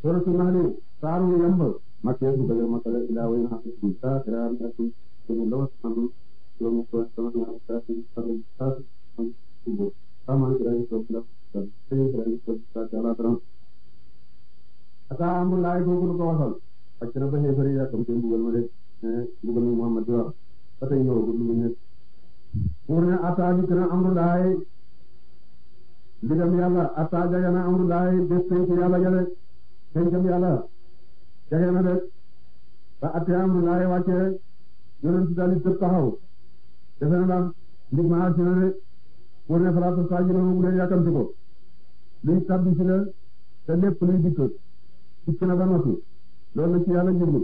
suratu Nahl saaru yamb makkee su bëgg makale ilaa way na ci sa ira na ci ñu lawa sanu ñu ko sama na sa ci sa sa ci sama ira ko la sa ci ira ko sa ala tram ata amul laay ko ko wasal ak na ba xeefari ya kam te mbugal ma de mbugal mi Muhammad di wax ba tey ñëw ko lu ne pour ne ata di kana amul laay ndigam yàlla atta jage na amrullahi bés penc yàlla jale pencam yàlla jage na de ba atte amrullahi wàcce yonent dalit tëb taxaw defe na daal ndig ma agsi na de pour ne fala tastajiluna bu leen yàkkamti ko luy tabbi ci la te lépp luy dikk dikk na ba noppi loolu la ci yàlla jublu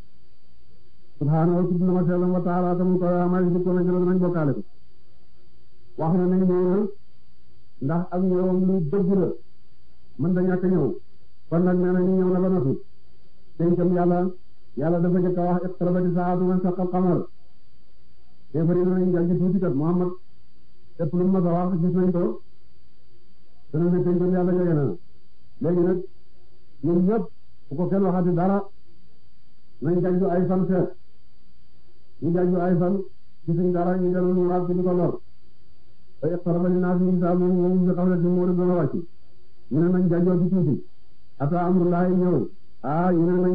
subhaanahu tudd na ma sellam wa taala tamu ko amay dikko na jëloon nañ bokkaale ko wax na ne ñëw ndax ak ñëwam lu dëgg la mën da ñàkk ñëw kon nag nee nañu ñëw na ba noppi dencam yàlla yàlla dafa jëkk a wax iqtarabati saa'atu wa inshaqqal qamar déefari nañ jàngi tuuti kat Muhammad lépp lu ma sa wax gis nañ ko dana ne dencam yàlla jege na léegi nag ñun ñëpp bu ko kenn waxati dara nañ jàngi ay fan seet ñu jàngi ay fan gisuñ dara ñu dellu ñu waat ci di ko lor te iqtaraba linnaasi hisaabuhum wa hum fii ghaflatin mu'riduun wàcc ñu ne nañ jàjjoo ci tuuti ata amrullaahi ñëw ah ñu ne nañ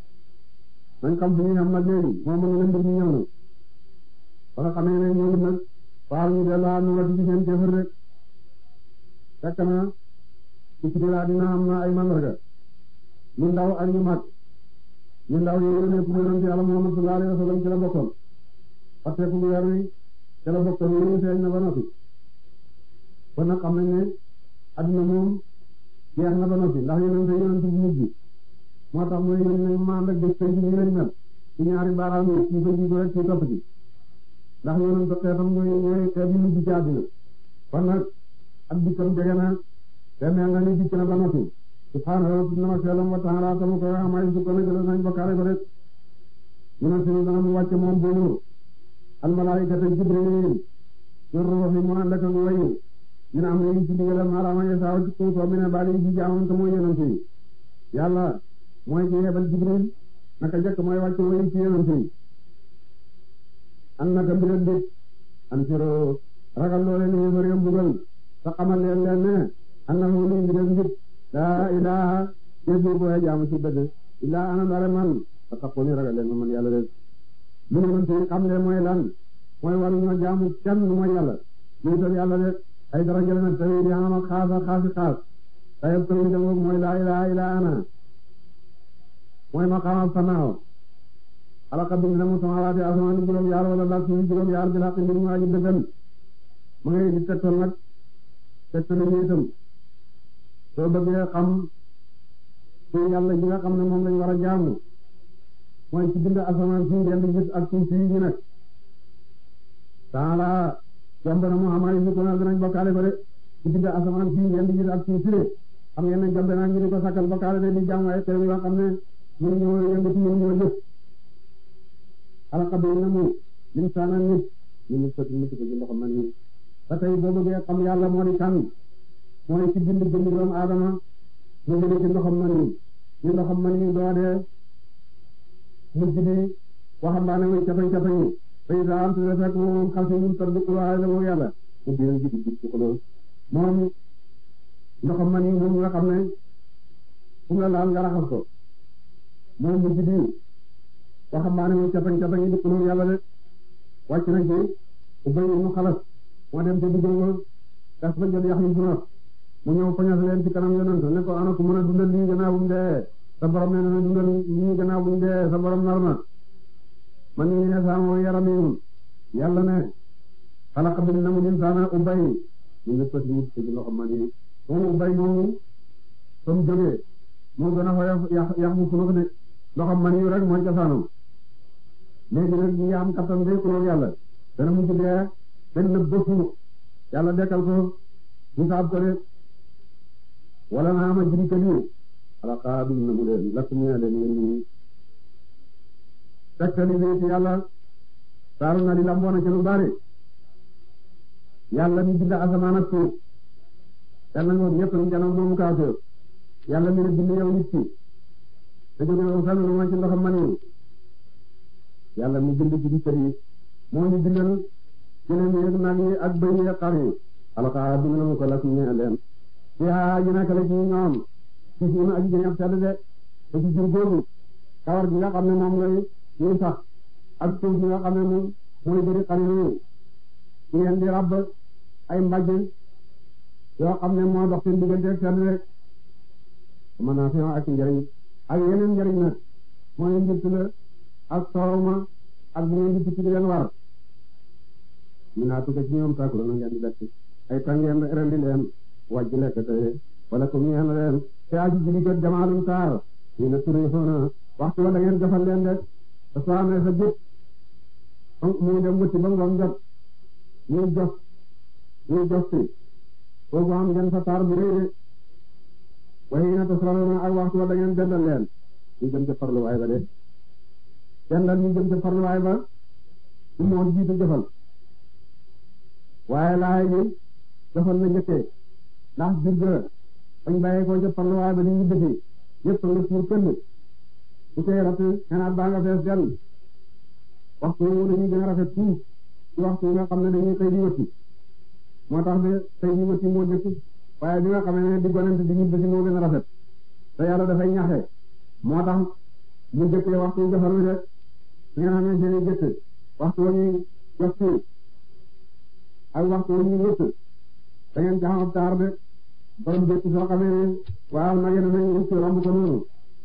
nañ xam fu ñuy xam nag léegi moom mën na mbir mi ñëw na ba nga xamee ne ñëw nag waaw ñu dellu am na ci seen kéefër rek fekk na ci ci laa dina am na ay mandarga ñu ndaw ak ñu mag ñu ndaw yooyu ne pour yonent Yàlla Muhammad sallallahu alayhi wa sallam ci la bokkoon parce que ku weer wi ci la bokkoon ñu feeñ na ba noppi kon nag xam nañ ne adduna moom jeex na ba noppi ndax yonent yonent bu mujj moo tax mooy yéen nañ maan rek bés penc ñu lañ mel ci ñaari baaraam yi ci ko jiitu rek ci topp ci ndax yonent xeetam ñooy ñooy xeet yi mujj ci àddina kon nag ak dikkam jege na te mel nga ni dikk na ba noppi subhaanahu wa ta'ala wa ta'ala tamu ko amay su ko na jël nañ bokkaale ko rek ñu ne suñu dana mu wàcce moom boobu al malaa'ikata jibril ñu ruuxi mu ànd ak wayu ñu ne am na ñu ci digalam maanaam ya saaw ci suuf mi ne baal yi ci jaamam te mooy yonent yi yàlla mooy ci yebal jibril naka jëkk mooy wàcc wayu ci yonent yi an naka mbiram dit an siro ragal loole ne fa réew mbugal te xamal leen leen ne an na fu luy mbiram dit laa ilaha jëf bu boye jaamu ci dëgg illaa ana dara man te taxoo ni ragal leen ma man yàlla rek lu yonent yi xam leen mooy lan mooy waru ñoo jaamu kenn mooy yàlla luutal yàlla rek ay dara jëlee nag tawhid yi am ak xaas ak xaasi xaas tayeb tawhid am mooy laa ilaha illa ana mooy maqaam fanaaw alaka bind na mu samawaati asamaan juróom yaar wala laaj suuf juróom yaar bi laa mbir mu aji dëggal ma ngay di tegtal nag tegtal yi itam soo bëggee xam ci yàlla ji nga xam ne moom lañ war a jaamu mooy ci bind asamaan si ngeen di gis ak suuf si ñu nekk taala jomb na mu xamaa yi ko na dinañ bokkaale ko de ci bind asamaan si ngeen di gis ak suuf si de xam ngeen ne jomb na ñu di ko sakkal bokkaale de di jaamu ay xew yoo xam ne mënu ñoo yëngatu mënu ñoo jëf xalaqa bi na mu linsaana nit ñu nit ko nit ko ci loxo man nit ba tey boo bëggee xam yàlla moo di kan mooy ci bind jënd doomu aadama mu jëlee ci ndoxam man nit ñu ndoxam man nit doo dee mujj bi waxambaane muy cafañ cafañ yi fay saa am tuuti fekk moom xam si ñun toll waaye la moom yàlla mu biir ji di ci xoloo moom ndoxam man yi moom nga xam ne fu mu la laal nga raxas ko moom mujj bi waxambaane muy cafañ cafañ yi di xoloo yàlla de wàcc na ci ubay mu xalas moo dem te diggoo gas ba jël yax ñu sunaf mu ñëw fañas leen ci kanam yonent ne ko ana ku mën a dundal lii gannaaw bu mu dee sa borom nee na dundal lii gannaaw bu mu dee sa borom nar na man nii ne saa mooy yaram yi yàlla ne xalaqa bi na mu insaana ubay ñu ngi pët mu ci loxo man yi moom ubay moomu fa mu jógee moo gën a xoyof yax yax bu sunaf de loxo man yi rek mooy cosaanam léegi nag ñi am kattan day kuloog yàlla dana mu ci dee benn bëfu yàlla dekkal ko mu saab ko de wala naa ma jiri kaliw xalaqa bi na mu leen lakk mu leen yéen ñi tekkali bi ci yàlla saaru na di lamboona ci lu bari yàlla mi bind asamaan ak suuf yàlla ngoon ñëpp ñu janoom moomu kaafir yàlla mi ne bind yow nit ki te jóge fenn lu ma ci ndoxam man yi yàlla mi bind ci kër yi moo ñu bindal jëleen yi nag yi ak bëy yi ak xar yi alxaa bind na mu ko las ñeel leen ci haa ji nekk la ci ñoom ci suuna aji jëñ ab sedd de te ci jur googu kawar gi nga xam ne moom lay ñuy sax ak suuf bi nga xam ne moom mooy bëri xar yi ci ngeen di rabb ay mbàjj yoo xam ne moo dox seen diggante ak sedd rek mën naa fi ak njëriñ ak yeneen njëriñ nag mooy njëkk la ak soowma ak bu ngeen di tukki di leen war ñu naa tukka ci ñoom saakuro na ngeen di lekk ay tàngeen rendi leen wàjj lekk tey wala ko ñeen leen te aji jigi jot jamaalum taar ñu ne turi xoona waxtu wala ngeen jafal leen de te soo amee sa jët mu dem wëtti ba ngoon jot ñuy jos ñuy jos si foofu am ngeen fa taar bu rëy de waaye na tasraluna ak waxtu wala ngeen dendal leen ñu jëm ca farluwaay ba de dendal ñu jëm ca farluwaay ba su moon jiitu jëfal waaye laay ni jëfal na njëkkee ndax jur ga bañ bàyyee ko ca farluwaay ba di ñu bëgg yëpp nga suur kënd bu koy rat xenaat baa nga fees dell waxtu wu dañuy gën a rafet tuuf ci waxtu nga xam ne dañuy xëy di wëtti moo tax de xëy di wëtti moo jëkk waaye bi nga xamee ne di gonante di ñibbi si moo gën a rafet te yàlla dafay ñaxe moo tax mu jëkkee waxtu jafar wi de su ngeen xamee seen i jëkk waxtu wa ñuy jox suuf ak waxtu wa ñuy wëtt da ngeen ci xam ab taar de borom jëkk soo xamee ne waaw nag yéen a nañ wëtt romb ko noonu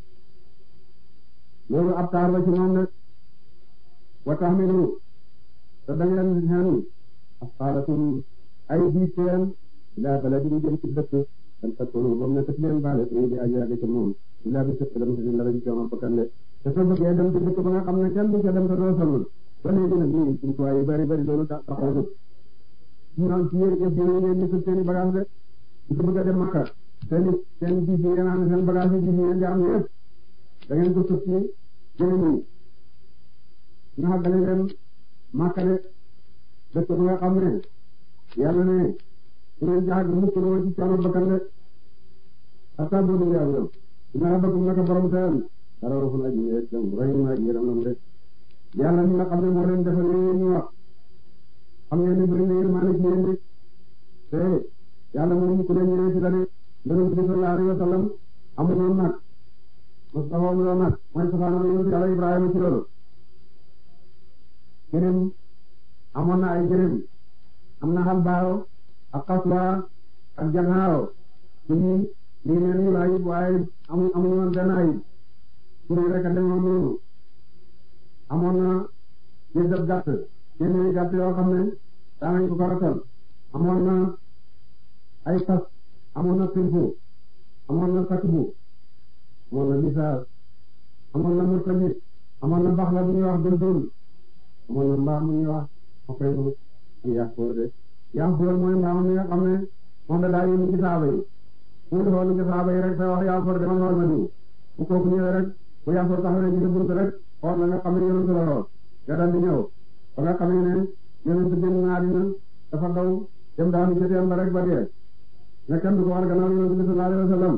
loolu ab taar la ci moom de wa tahmilu te da ngeen xen asqaalakum ay diit seen ilaa baladin jëm ci dëkk dan takkunu ba mu nekk ci leen baale suñu di aji yàgg ci moom ilaa bi sëkk dem si dara ci coono bakkan de te soo bëggee dem ci dëkk ba nga xam ne kenn du ca dem te doo sonn ba léegi nag nii jumtuwaay yu bari bari loolu taxaw jóg ñu naan ci yéen yëpp yéen ngeen di seen i bagage de ñu ko bëgg a dem Makka seen i seen i diis yi ngeen xam ne seen bagage yi diis yi ngeen di am yëpp da ngeen ko sëf ci jëriñ yi nga xaggale leen Makka de dëkk ba nga xam ne yàlla ne su ngeen jaag mukk loo ci coono bakkan de ata boobu nga am dina la bëgg naka borom seen dara rafet na ji dem rahim na ji ram rek yàlla mi nga xam ne moo leen defal li ñu wax xam ngeen ne bëri na yërmaane ci yéen de te yàlla moom ku leen ñëwee ci dane yonent bi sallallahu alayhi wa sallam amuloon nag Mustafa amuloon nag mooy safaana yonent yàlla Ibrahima ci loolu gërëm amoon na ay gërëm am na xal baaw ak xaswa ak jangaaw suñu lii neen ñu ayib waaye amu amuñu woon benn ayib pour rek a demoon noonu amoon na jëndab gàtt téeméeri gàtt yoo xam ne daanañ ko ko ratal amoon na ay fas amoon na silfu amoon na sakbu amoon na bisaar amoon na murtajit amoon na baxla bu ñuy wax dundul amoon na mbaam mu ñuy wax xokayru ak yaxfoor de yaxfoor mooy mbaam mi nga xam ne moom da daa yónni ci saaba yi fu mu defoon ci saaba yi rek te wax yaxfoor demal xool ma diw bu kooku ñëwee rek bu yaxfoor taxawee ci buntu rek xool la nga xam ne yonent la xool nga dal di ñëw ba nga xamee ne yonent génn na àddina dafa daw dem daanu ci teen ba rek ba dee ne kenn du ko war gannaaw yonent bi sallallahu alayhi wa sallam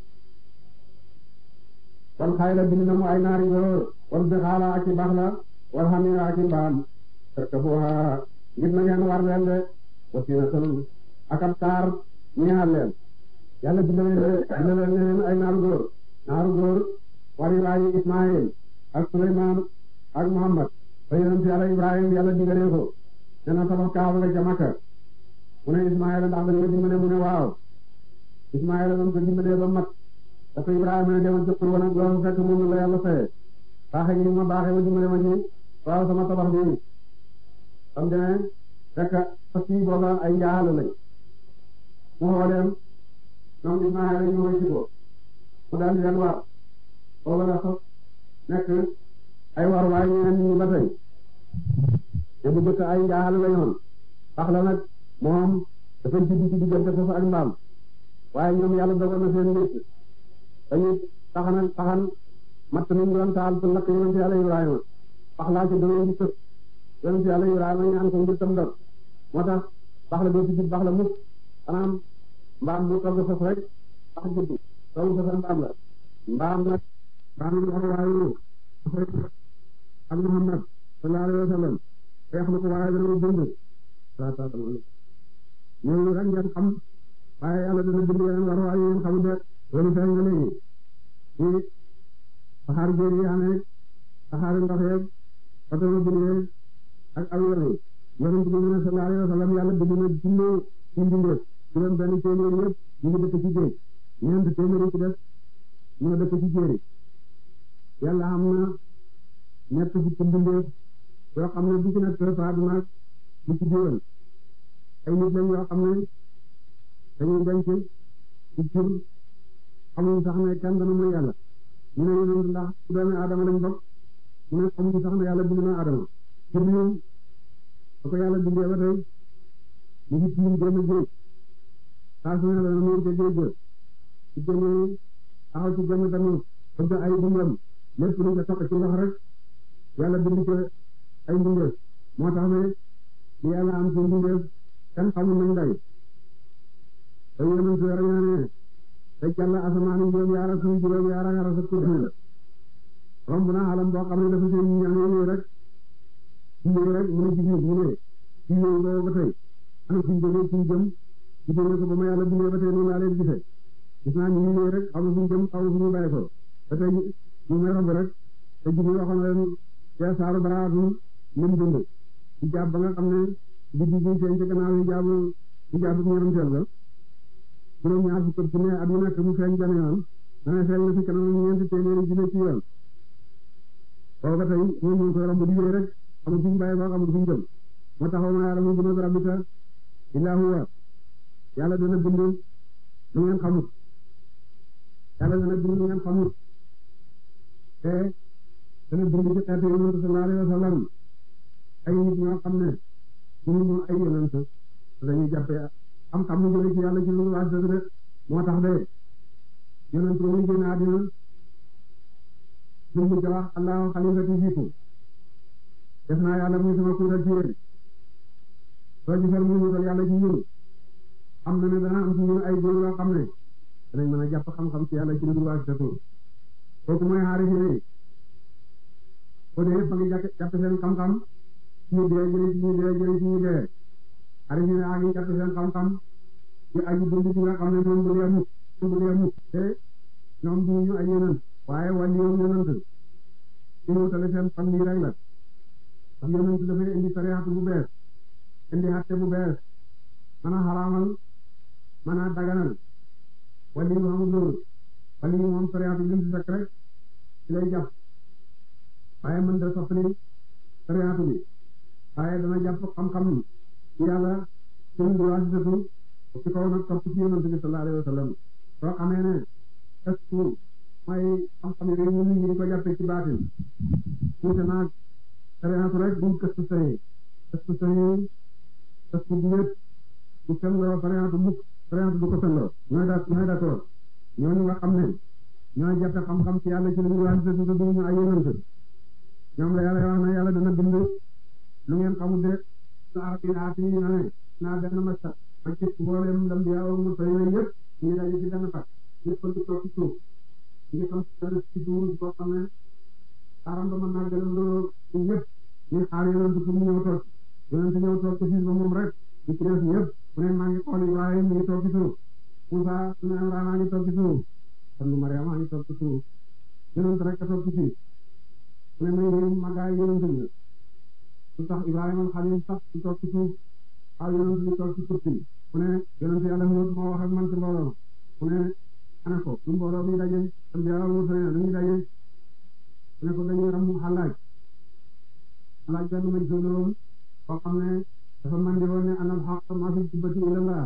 wal xayla bind na mu ay naari góor wal bixaala ak i baax la wal xamira ak i mbaam tarkabuha ngir na ngeen war leen de wasinatan ak ab taar ñeexal leen yàlla bind na leen ay naaru góor naaru góor wari waayi Ismaayil ak Suleymaan ak Muhammad te yonent yàlla Ibrahim yàlla digalee ko te na tabax kaaba nga ca Makka mu ne Ismaayil ndax dañ ko dimbale mu ne waaw Ismaayil dañ ko dimbalee ba mat dafa Ibrahima ne demal ca Qur'an ak loolu fekk moom la yàlla fayee baaxe gi ma baaxee ma dimbale ma ci waaw sama tabax bi xam ne fekk fas yi booba ay njaaxal lañ mu xooleem ñoom Ismaayil ñu koy ci ko mu daal di leen war booba la sax nekk ay war waaye ñeneen ñi ba tey te bu jëkk ay njaaxal la yoon tax la nag moom dafa juddu ci diggante foofu ak mbaam waaye ñoom yàlla dogal na seen nit dañuy taxan taxan matt nañ doon taal pour lakk yonent yàlla Ibrahima pax laa ci doon di tëb yonent yàlla Ibrahima ñaan ko ngir tam dog moo tax pax la doo ci jub pax la mukk xanaa mbaam mu togg foofu rek pax juddu togg foofu mbaam la mbaam nag daanaka wax waayu ak Muhammad sallallahu alayhi wa sallam te wax na ko waaye dana bind ñooñu rek ngeen xam waaye yàlla dana bind yeneen war waayu yéen xamul de loolu feeñ na léegi ci saxaar géej yi amee saxaar ndox yeeg automobile yeeg ak avion yi yonent bi mu ne sallallahu alayhi wa sallam yàlla bind na junne ci mbindeef juróom benn téeméer yëpp ñu ngi dëkk ci géej ñeent téeméer yi ci def ñoo dëkk ci jéeri yàlla am na ñett fukki mbindeef yoo xam ne bu ci nekk faaduna bu ci biiram ay nit lañ yoo xam ne dañuy denc ci jur xamuñ sax ne kenn dana mooy yàlla ñu ne yonent ndax ci doomi aadama lañ bokk mu ne xamuñ sax ne yàlla bind na aadama Jibril ba ko yàlla bindee ba tey ñu ngi tiim génn géej saa su ne dana nuur ca géej ga ci génne taxaw ci génn tamit bëgg ay dundam lépp lu ca toq ci ndox rek yàlla bind ko ay mbindeef moo tax ne li yàlla am ci mbindeef kenn xamul nañ day te yonent weer ñaane te jàll asamaan yi juróom yaara suuf juróom yaara nga rafet kursi romb na alam boo xam ne dafa seen ñaan yooyu rek ci rek mu ne ci biir mu ne ci yooyu boobu ba tey ana fuñ jógee fuñ jëm ci jógee ko ba ma yàlla bindee ba tey noonu laa leen gisee gis naa ñu ngi ñëw rek xaw ma fuñ jëm xaw ma fuñu bàyyi ko ba tey ñu may romb rek te jibi waxoon leen ci saaru baraatu lim dund ci jàpp ba nga xam ne biddi bi seen ci gannaaw yi jaabu yi jaabu ñaram teel ga juróom ñaar fukk ci ne at mu nekk mu feeñ benn yoon dana feeñ na fi kanam ñeenti téeméeri junne ci yoon boobu ba tey ñoom ñu ngi koy romb di wéy rek xamul fuñ bàyyi ko xamul fuñ jëm moo taxaw ma yàlla mu gën a rabbika illaa huwa yàlla dana bind lu ngeen xamut yàlla dana bind lu ngeen xamut te dana bind ci xeetu yonent sallallahu alayhi wa sallam ay nit ñoo xam ne ñu ay yonent dañuy jàppee xam-xam ñu jëlee ci yàlla ci lu waaj dëgg de moo tax de yonent ba muy génn àddina jumbu ja wax allahu xalifati fiikum def naa yàlla muy sama kuutal ci yéen soo gisal muy wutal yàlla ci ñun xam na ne dana am ci ñun ay góor yoo xam ne danañ mën a jàpp xam-xam ci yàlla ci lu waaj dëgg kooku mooy xaarif yi ko dee fa ngi jàpp seen xam-xam ñu dee jëriñ ci ñu dee jëriñ ci ñu dee xaarif yi a ngi jàpp seen xam-xam ci aji dund ci nga xam ne moom bu dee mukk bu dee mukk te ñoom du ñu ay yonent waaye wàllu yoon yonent ñu wutale seen fan lii rek la ndax yonent dafay indi sariyaatu bu bees indi xatte bu bees mën a xaraamal mën a daganal wàllu yu amul loolu wàllu yu moom sariyaatu bi mu fekk rek ci lay jàpp waaye mën da soppali sariyaatu bi waaye dana jàpp xam-xam ci yàlla seen bi waasitatu ci kaw nag topp ci yonent bi sallallahu alayhi wa sallam soo xamee ne est mooy xam-xam yooyu ñu ngi di ko jàppee ci baatin tuuti naag sariyaatu rek buñ këstu sëy këstu sëy këstu bu wét bu selloo sariyaatu mukk sariyaatu du ko selloo ñooy da ñooy d'accord ñooñu nga xam ne ñooy jàppe xam-xam ci yàlla ci lu ñu waasitatu te duñu ay yonent ñoom la yàlla wax na yàlla dana bind lu ngeen xamul de su arab yi aati yi na ne naa benn masta ma ci mboolem lam bi aw mu sëy yëpp ñu ngi daje ci benn fat ñëpp di toog ci suuf ñu tam ci suuf boo xam ne xaaram ba mën naa gëlëm loo ñëpp ñu xaar yonent pour mu ñëw toog yonent ñëw toog ci suuf ba moom rek ñu ci def ñëpp mu ne maa ngi xool Ibrahima mi ngi toog ci suuf Moussa su ne Imraan maa ngi toog ci suuf kon lu Mariama maa ngi toog ci suuf yonent rek a toog ci suuf mu ne may réew magaay yonent bi su tax Ibrahima Xalil sax su toog ci suuf xaw yonent bi toog ci kursi mu ne yonent yàlla Huud moo wax ak man ci mbooloo mu ne ana ko lu mbooloo mi daje am jaww mu sëñ dañuy daje mu ne ko dañuy ram xalaaj xalaaj benn maj soloon koo xam ne dafa mandi woon ne anal xaq ma fi jubbati ila laa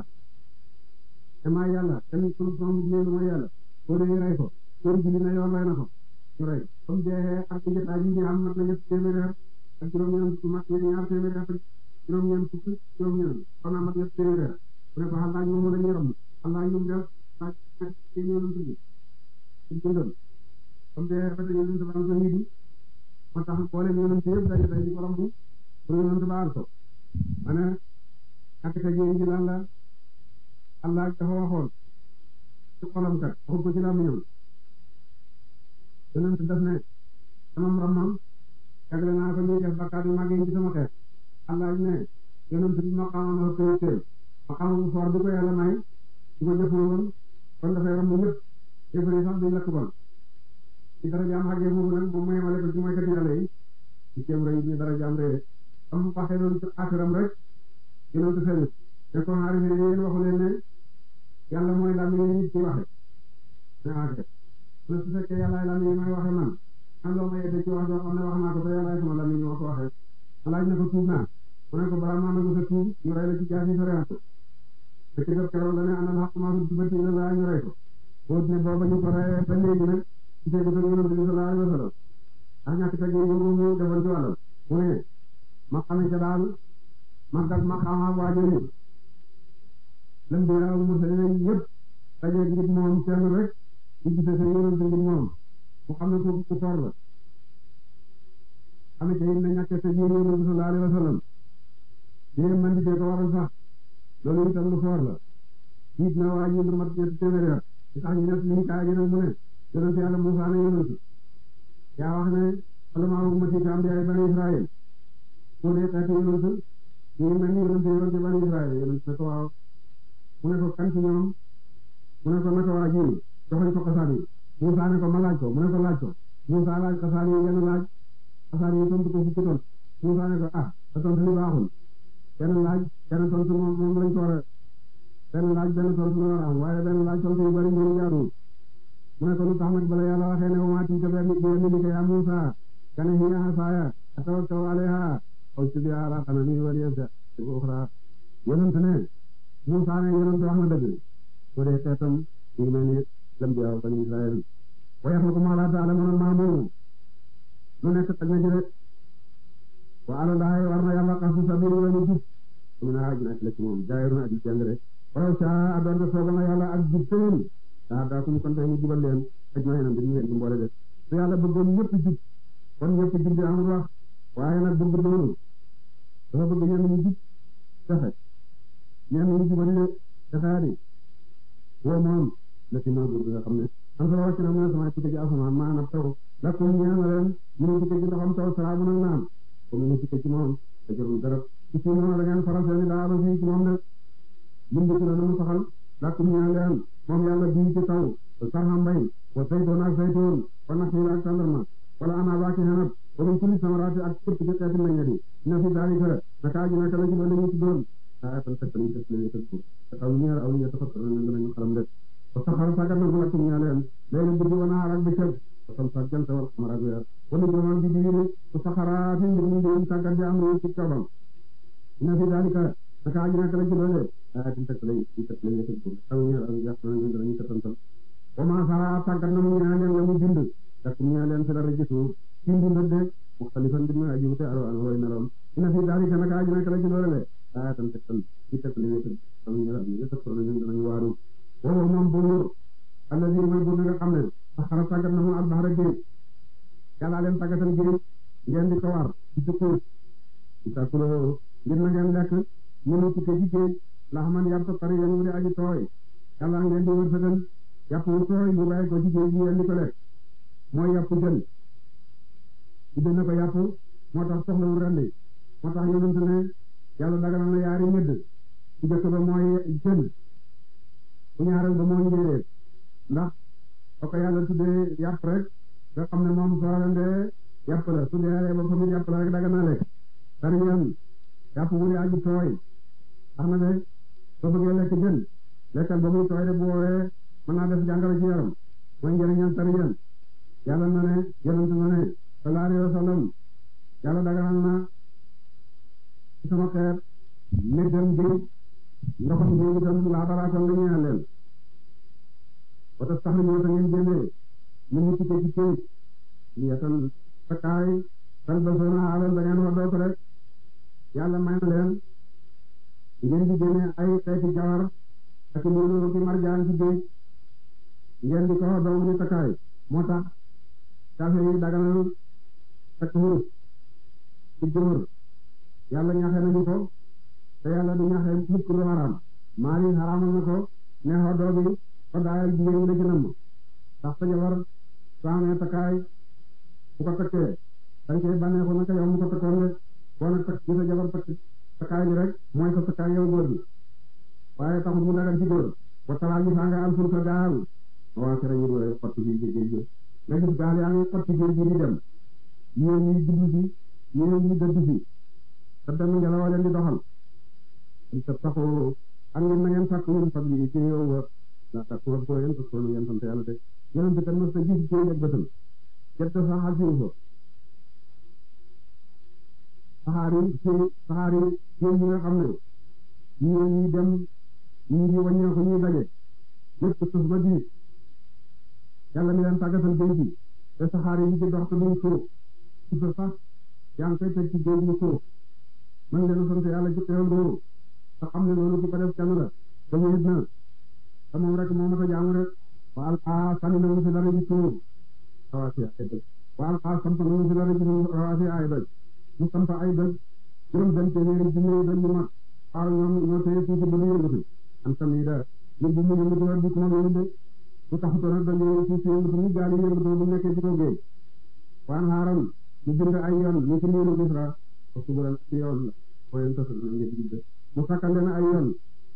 te maa yàlla kenn kon son leen mooy yàlla koo dañuy rey ko kóor bi na yoon rey na ko ñu rey comme jeexee ak njëtaay yi ñu am mat na ñett téeméeri at ak juróom-ñeent fukk mat na ñaar téeméeri at ak juróom-ñeent fukk juróom-ñeent kon naa mat ñett téeméeri at mu ne ko xalaaj moom la ñuy ram xalaaj ñu def ak ci ñoom tudd ci dundal comme te rafet yonent ba am ko yidi moo tax boole yonent yëpp daje day di ko romb pour yonent ba aar ko ma ne ak ka ji lan la Allah dafa waxoon ci xolam kat waxu ko ci làmmiñam yonent def ne sama ramam jagle naa ko ñuy def bakkaat yu mag yi ci sama xeet Allah ne yonent bi ma xamoon na koy teel ma xamoon bu foor bi ko yàlla may su ko jëfoo woon kon dafay ram ñëpp yëfari sax duñ lakk bon ci dara jaam xàggee boobu nag moom mooy male ko ci mooy kat yàlla yi ci kéem rëy ni dara jaam rëy am waxee loolu ci aaxiram rek yonent feeñu te kon xaari fi yéen waxu leen ne yàlla mooy lam yi nit ci waxe ne aaxir ne su fekkee yàllaay lam yi may waxe man man loo ma yedde ci wax joo xam ne wax naa ko te yàllaay sama lam yi ma ko waxee laaj na ko tuub naa mu ne ko balaa maa nangu sa tuub ñu rey la ci jaasi soriant te ci def keroog la ne anal xaq maa fi jubati ila laa ñu rey ko boo ne booba ñu ko reyee ba léegi nag ci tegu sa yonent bi sallallahu alayhi wa sallam ak ñàkk teg yi ñu mu defoon ci wàllam mu ne ma xame ca daal màggat ma xama waajori lam bi yaaw mursalin yëpp daje ngir moom kenn rek ñu gise sa yonent ngir moom mu xam ne ko ku for la xame ca it na ñàkk teg yi yonent bi sallallahu alayhi wa sallam yéen man di ko waral sax loolu itam lu for la jiit na waa ji lu mat ñetti téeméeri at li tax ñu ne liñ kaa gi nag mu ne yonent yàlla Muusaa ne yonent yaa wax ne alamaa ummati ka ambiyaay bani Israël soo dee xeeti yonent ñu mel ni yonent yoon ci bani Israël yonent ne ko waaw mu ne ko kan ci ñoom mu ne ko naka waa ji joxoñ ko xasaan yi Muusaa ne ko ma laaj ko mu ne ko laaj ko Muusaa laaj xasaan yi yenn laaj xasaan yi tontu ko fukki ton Muusaa ne ko ah sa tontu li baaxul benn laaj benn tontu moom moom lañ ko war a benn laaj benn tontu la war a am waaye benn laaj tontu yu bari ñoom jaaduwul mu ne ko lu tax nag bala yàlla waxee ne wa maa tilka bi yamiinika yaa Muusaa kana hiya asaaya atawakkau alayhaa aw usbiha alaa ghanami wa liya fi'atun ukhraa yonent ne Muusaa ne yonent wax na dëgg soo dee xeetam ñu ngi mel ni lambiyaa bani Israël wa yaxluqu maa laa ta'lamuuna maa moomu lu nekk tag na ci rek wa alallaahi war na yàlla qasdu sabiil yoonu jub mu ne aaj na ci la ci moom jaayirun aji jàng rek walaw saa doon te sooba na yàlla ak jub seen daa daa kum kon tey mu jubal leen aj ma yenam dañu leen di mboole de su yàlla bëggoon ñëpp jub kon ñëpp jub di amul wax waaye nag bëgg loolu dafa bëgg ñenn ñu jub texe ñenn ñu jubali de texea di woo moom la ci moo nga xam ne am solo wàcc na mu ne sama tukke ci asamaan maanaam taw lakum ñeen na leen ñu ne tukke ci ndoxam taw salaabu nag naan comme ñu tukke ci moom te jarul garab ci ci moom da ngeen faral seeni daa ba fii ci moom de lim bi na mu saxal lakum ñeen leen moom yàlla bii ci taw sarxa mbay wa saytoon ak saytoon wa naxiil ak tandarma wala ana baaki xenab wa min kulli samaraati ak képp ci xeeti meññet yi na fi daalika naka aji naka la ci doon ñu ci doon aya tan fekk nañu tëf lañu tëf aw ñeer aw ñeer tafakkaru nañu danañu xalam de wa saxara sagat na lakum ñaa leen léegi guddi wa naar ak bëccëg wa samsa ak jant wal xamar ak weer wala juróom bi diine wa saxara fi mbir mi di tàggat di am ci coobam na fi daalika naka aji naka la ci doon de aya tan fekk lañu tëf lañu tëf aw ñeer aw ñeer danañu danañu tëfantal wa ma sara tàggat na mu ñaa leen la mu bind lakum ñaa leen fi la regisu ci bind de muxtalifan bi ma aji wute aro an way meloon ina fi daalika naka aji naka la ci doon de aya tan fekk ci tëf lañu tëf aw ñeer aw ñeer tëf nañu danañu waaru woowu moom buur alladi mooy buur nga xam ne saxara tàggat na mu albaxara géej yàlla leen tàggatal géej ngeen di ko war ci sukkur di takuloo ngir na ngeen lekk mënu tukke ci géej la xaman yàpp pare yéen mu di aji tooy yàlla ngeen di wërsëgal yàpp wu tooy mu bàyyi ko ci géej gi ngeen di ko lekk mooy yàpp jën tudde na ko yàpp moo tax soxlawul rendi moo tax yonent ne yàlla daganal na yaari ñëdd ci jëkk ba mooy jën bu ñaareel ba moo njéeréer ndax ba ko yàlla tuddee yàpp rek nga xam ne moom soo rendee yàpp la su dee ba famille yàpp la rek daga na lekk tariyan yàpp bu dee aji tooy tax na de soo bëggee lekk jën lekkal ba muy tooy de bu woowee mën naa def jàngoro ci yaram mooy njëriñam tariyan yàlla na ne yonent na ne sallallahu alayhi wa sallam yàlla daganal na ci sama xeet neddam géej ndoxam géej itam laa baraakoon la ñeel leen wata sax na ñoo ta ngeen génnee ñu ñu tukkee ci këyit ñu yetal takkaay tal ba soona alal da ngeen waddoo ko rek yàlla may na leen ngeen di génne ay xeeti jawar ak loolu ci marjaan ci géej ngeen di ko waddoo mu takkaay moo tax kafe yi daganal takk wurus ci góor yàlla ñaxe nañu ko te yàlla du ñaxe mukk lu haram maali haramal na ko ne xoddoo bi xoddaayal jigéen ñi la ci namm ndax sa jabar soo amee takkaay bu ko takkee dañ koy bànneexu naka yow mu ko takkoon rek boo nag takk gisa jabar takk takkaay bi rek mooy sa takkaay yow góor bi waaye taxul mu dagan ci góor ba talaa gi saa nga am ful sa gaal waa kere ñu doole xotti bi géej gi nga gis gaal yaa ngi xotti géej gi di dem ñii ñuy jublu si ñii ñuy dëdd si te dem ngelaw leen di doxal te taxu am ngeen na ngeen sàkk ñun fab yi ci yow wa la sàkk wa ko yéen parce que ngeen sant yàlla te yéen te kan ma sa gis ci ak bëtam jette sax ak ko saxaar yi ci saxaar yi ci yi nga xam ne ñii ñuy dem ñii di wàññeeku ñuy daje lépp suuf ba diis yàlla mi leen tàggatal géej gi te saxaar yi ci dox te duñ suuf suuf sax yaa ngi koy teg ci géej gi suuf man leen sant yàlla ci teewal boobu te xam ne loolu ku ko def kenn la te wéet na te moom rek moo mat a jaamu rek wa alqaa sànni na mu fi dara ci suuf rawaasi ay doj wa alqaa samp na mu fi dara ci suuf rawaasi ay doj mu samp ay doj juróom benn téeméeri junni doj yu mag waaw ñoom ñoo téye suuf ba du yëngatu am tamit da ñu bu mu yëngatu rek du moom yëngu de bu taxutoon rek dañoo suuf si yëngatu ñu gaal yi yëngatu bu nekkee ci kaw géej waan xaaram ñu bind ay yoon ñu ci niiru Misra ko subulan ci yoon la mooy tos na ngeen di mu sakkal leen ay yoon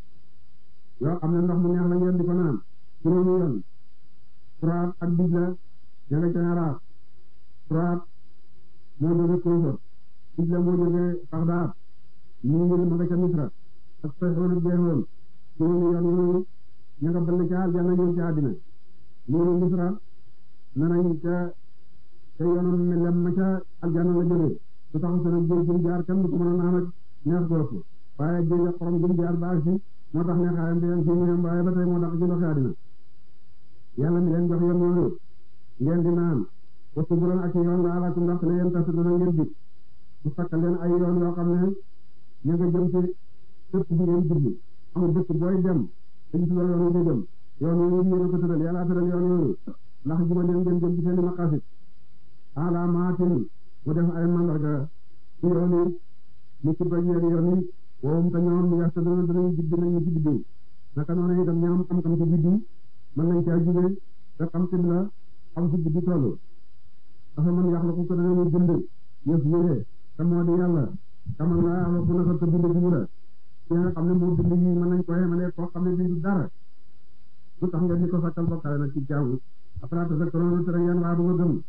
yoo xam ne ndox mu neex la ngeen di ko naan juróomi yoon Furaat ak Dijla ña nga ca Araab Furaat moo jóge Kousor Dijla moo jóge Bagdad ñu ngi ma nga ca Misra ak Sihon ak Gihon juróomi yoon yooyu ña nga bëll ca aljanna ñëw ci àddina ñu Misra nanañ ca ca yoonam ne lem ma ca aljanna la jóge su taxu seen géej gi jaar kenn du ko mën a naan ak neex goofu waaye géej ak xorom gi jaar baag si moo tax neexaayam bi leen fii mu yem waaye ba tey moo tax ci ndoxi àddina yàlla mi leen jox yoon yooyu ngeen di naan wa subulan ak yoon la alakum ndax ne yéen tasa dana ngeen jub mu sakkal leen ay yoon yoo xam ne ñu nga jëm ci dëkk bi ngeen jublu amul dëkk booy dem te gis nga yoon wi nga jëm yoon yooyu yéen a ko tëral yàlla tëral yoon yooyu ndax juba leen ngeen jëm ci seen i maqasit alaamaatin mu def ay mandarga ci yoon yi ñu ci bañ yeeg yoon yi woowum te ñoom ñu yàq dana danañu jubbi nañu ci biddiw naka noonu itam ñoom xam-xam ci biddiw mën nañ caa jugee te xam xibla xam ci biddi toll dafa mën yàq la ko ko danañu bind yëf yére te moo di yàlla xamal nga yàlla ku naka te bind bi la ki nga xam ne moo bind yi mën nañ ko yemale koo xam ne bii du dara lu tax ngeen di ko sakkal bokkale nag ci jaamu après te fekk loolu tere ngeen waa du ko gëm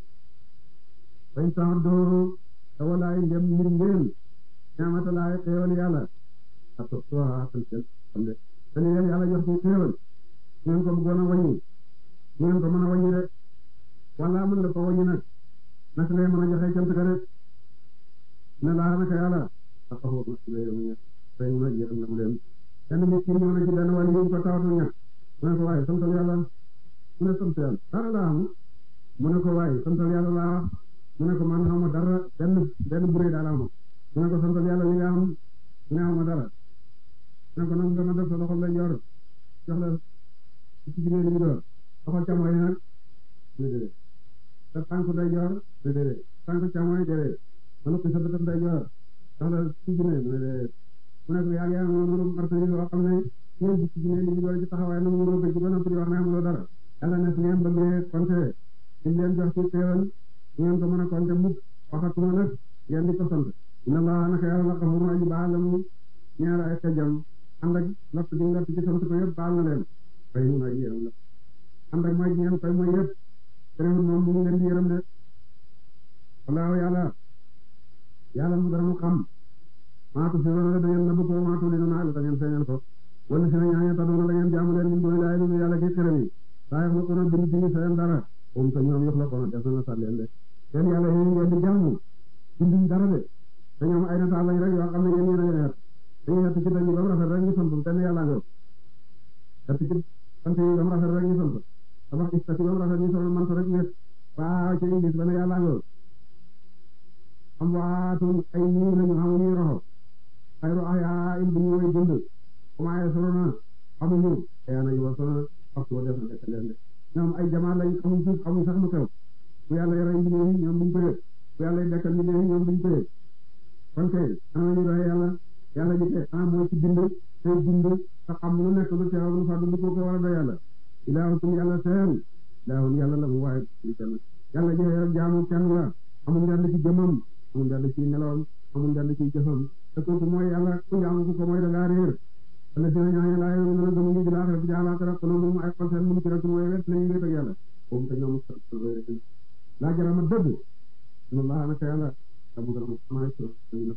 bañ sax dooru te walaay ndem mbir ngeen ñaamata laay xéewal yàlla ak soo xaatal seen xam ne te li leen yàlla jox ci xéewal ngeen ko bëggoon a wàññi ngeen ko mën a wàññi rek wala mën nga ko wàññi nag naka lay mën a joxe cant ka rek ne laa naka yàlla ak xaw ma si lay mu fay mu nag yërëm na mu leen kenn nit ki ñëw na ci benn wàll yi ko tawatu ñàkk mu ne ko waaye santal yàlla mu ne sant yàlla dara laa am mu ne ko waaye santal yàlla laa wax mu ne ko man xaw ma dara benn benn buree daal am mu ne ko santal yàlla li nga am mu ne xaw ma dara mu ne ko nag nga ma def sa loxo lay yor jox la ci jigéen ñi door loxo càmmoñ nag déedéet sa tànk day yor déedéet tànk càmmoñ déedéet ma noppi sa bëtam day yor jox la ci jigéen mu ne déedéet mu ne ko yaa ngi am noonu martani yoo xam ne ñoom ci jigéen ñi door ci taxawaay na mu mënoo bëgg ba noppi di wax ne amuloo dara yàlla ne su ngeen bëggee compter dañ leen jox ci teewal ngeen ko mën a compter mukk waxatuma nag ngeen di ko sant inna allah naka yàlla la xafurun aji baal la mu ñaar ay xejam ànd ak lott gi lott ci sant ko yëpp baal na leen fay mun aji yërëm la ànd ak mooy ngeen koy mooy yëpp terewul moom mu ngi leen di yërëm de wallaahu yàlla yàlla mu dara mu xam maatu si wala da ngeen nëbb ko maatu li na da ngeen feeñal ko wala si na ñaaña tadoona da ngeen jaamu leen min dooni laay lu yàlla ki xërëm yi saa yox la ko na bind ci seen dara moom te ñoom yox la ko na def na sat leen de seen yàlla yi ngeen di jaamu binduñ dara de te ñoom ay nataal lañ rek yoo xam ne yéen yéen a dañuy xett ci dañu ba mu rafet rek ñu sant benn yàlla nga xett ci sant yi ba mu rafet rek ñu sant tabax istati ba mu rafet ñu sol mant rek ñett waaw ci ingis benn yàlla nga am waatun ay ñii lañu xamuñuy roxo xayru ahyaa in bu ñu woy dund commencé solo na xamuñu yaa nañu wa solo waxtu wa def na dekk leen de ñoom ay jamaa lañ xamuñ suuf xamuñ sax lu xew bu yàlla yore mbir yi ñoom duñ ko yëg bu yàlla dekkal mbir yi ñoom duñ ko yëg kon kay ana ñu doy yàlla yàlla ji kay ana mooy ci bind tey bind te xam lu nekk lu teew lu fàddu lu ko ko war a doy yàlla ilaahukum yàlla seen ilaahun yàlla la mu waaye li ca yàlla joxe jaamu kenn la amul ndend ci jëmmam amul ndend ci nelawam amul ndend ci jëfam te kooku mooy yàlla ku jaamu ku ko mooy da ngaa réer wala dina ñooñu laa yow dina gëmuñu di laaxira bi jaalaaxira kono moom ay xol seen mun ci rek mooy wet nañu wéet ak yàlla boobu te ñoom laa jarama dëgg ina laa naka yàlla abu dara mo sama ci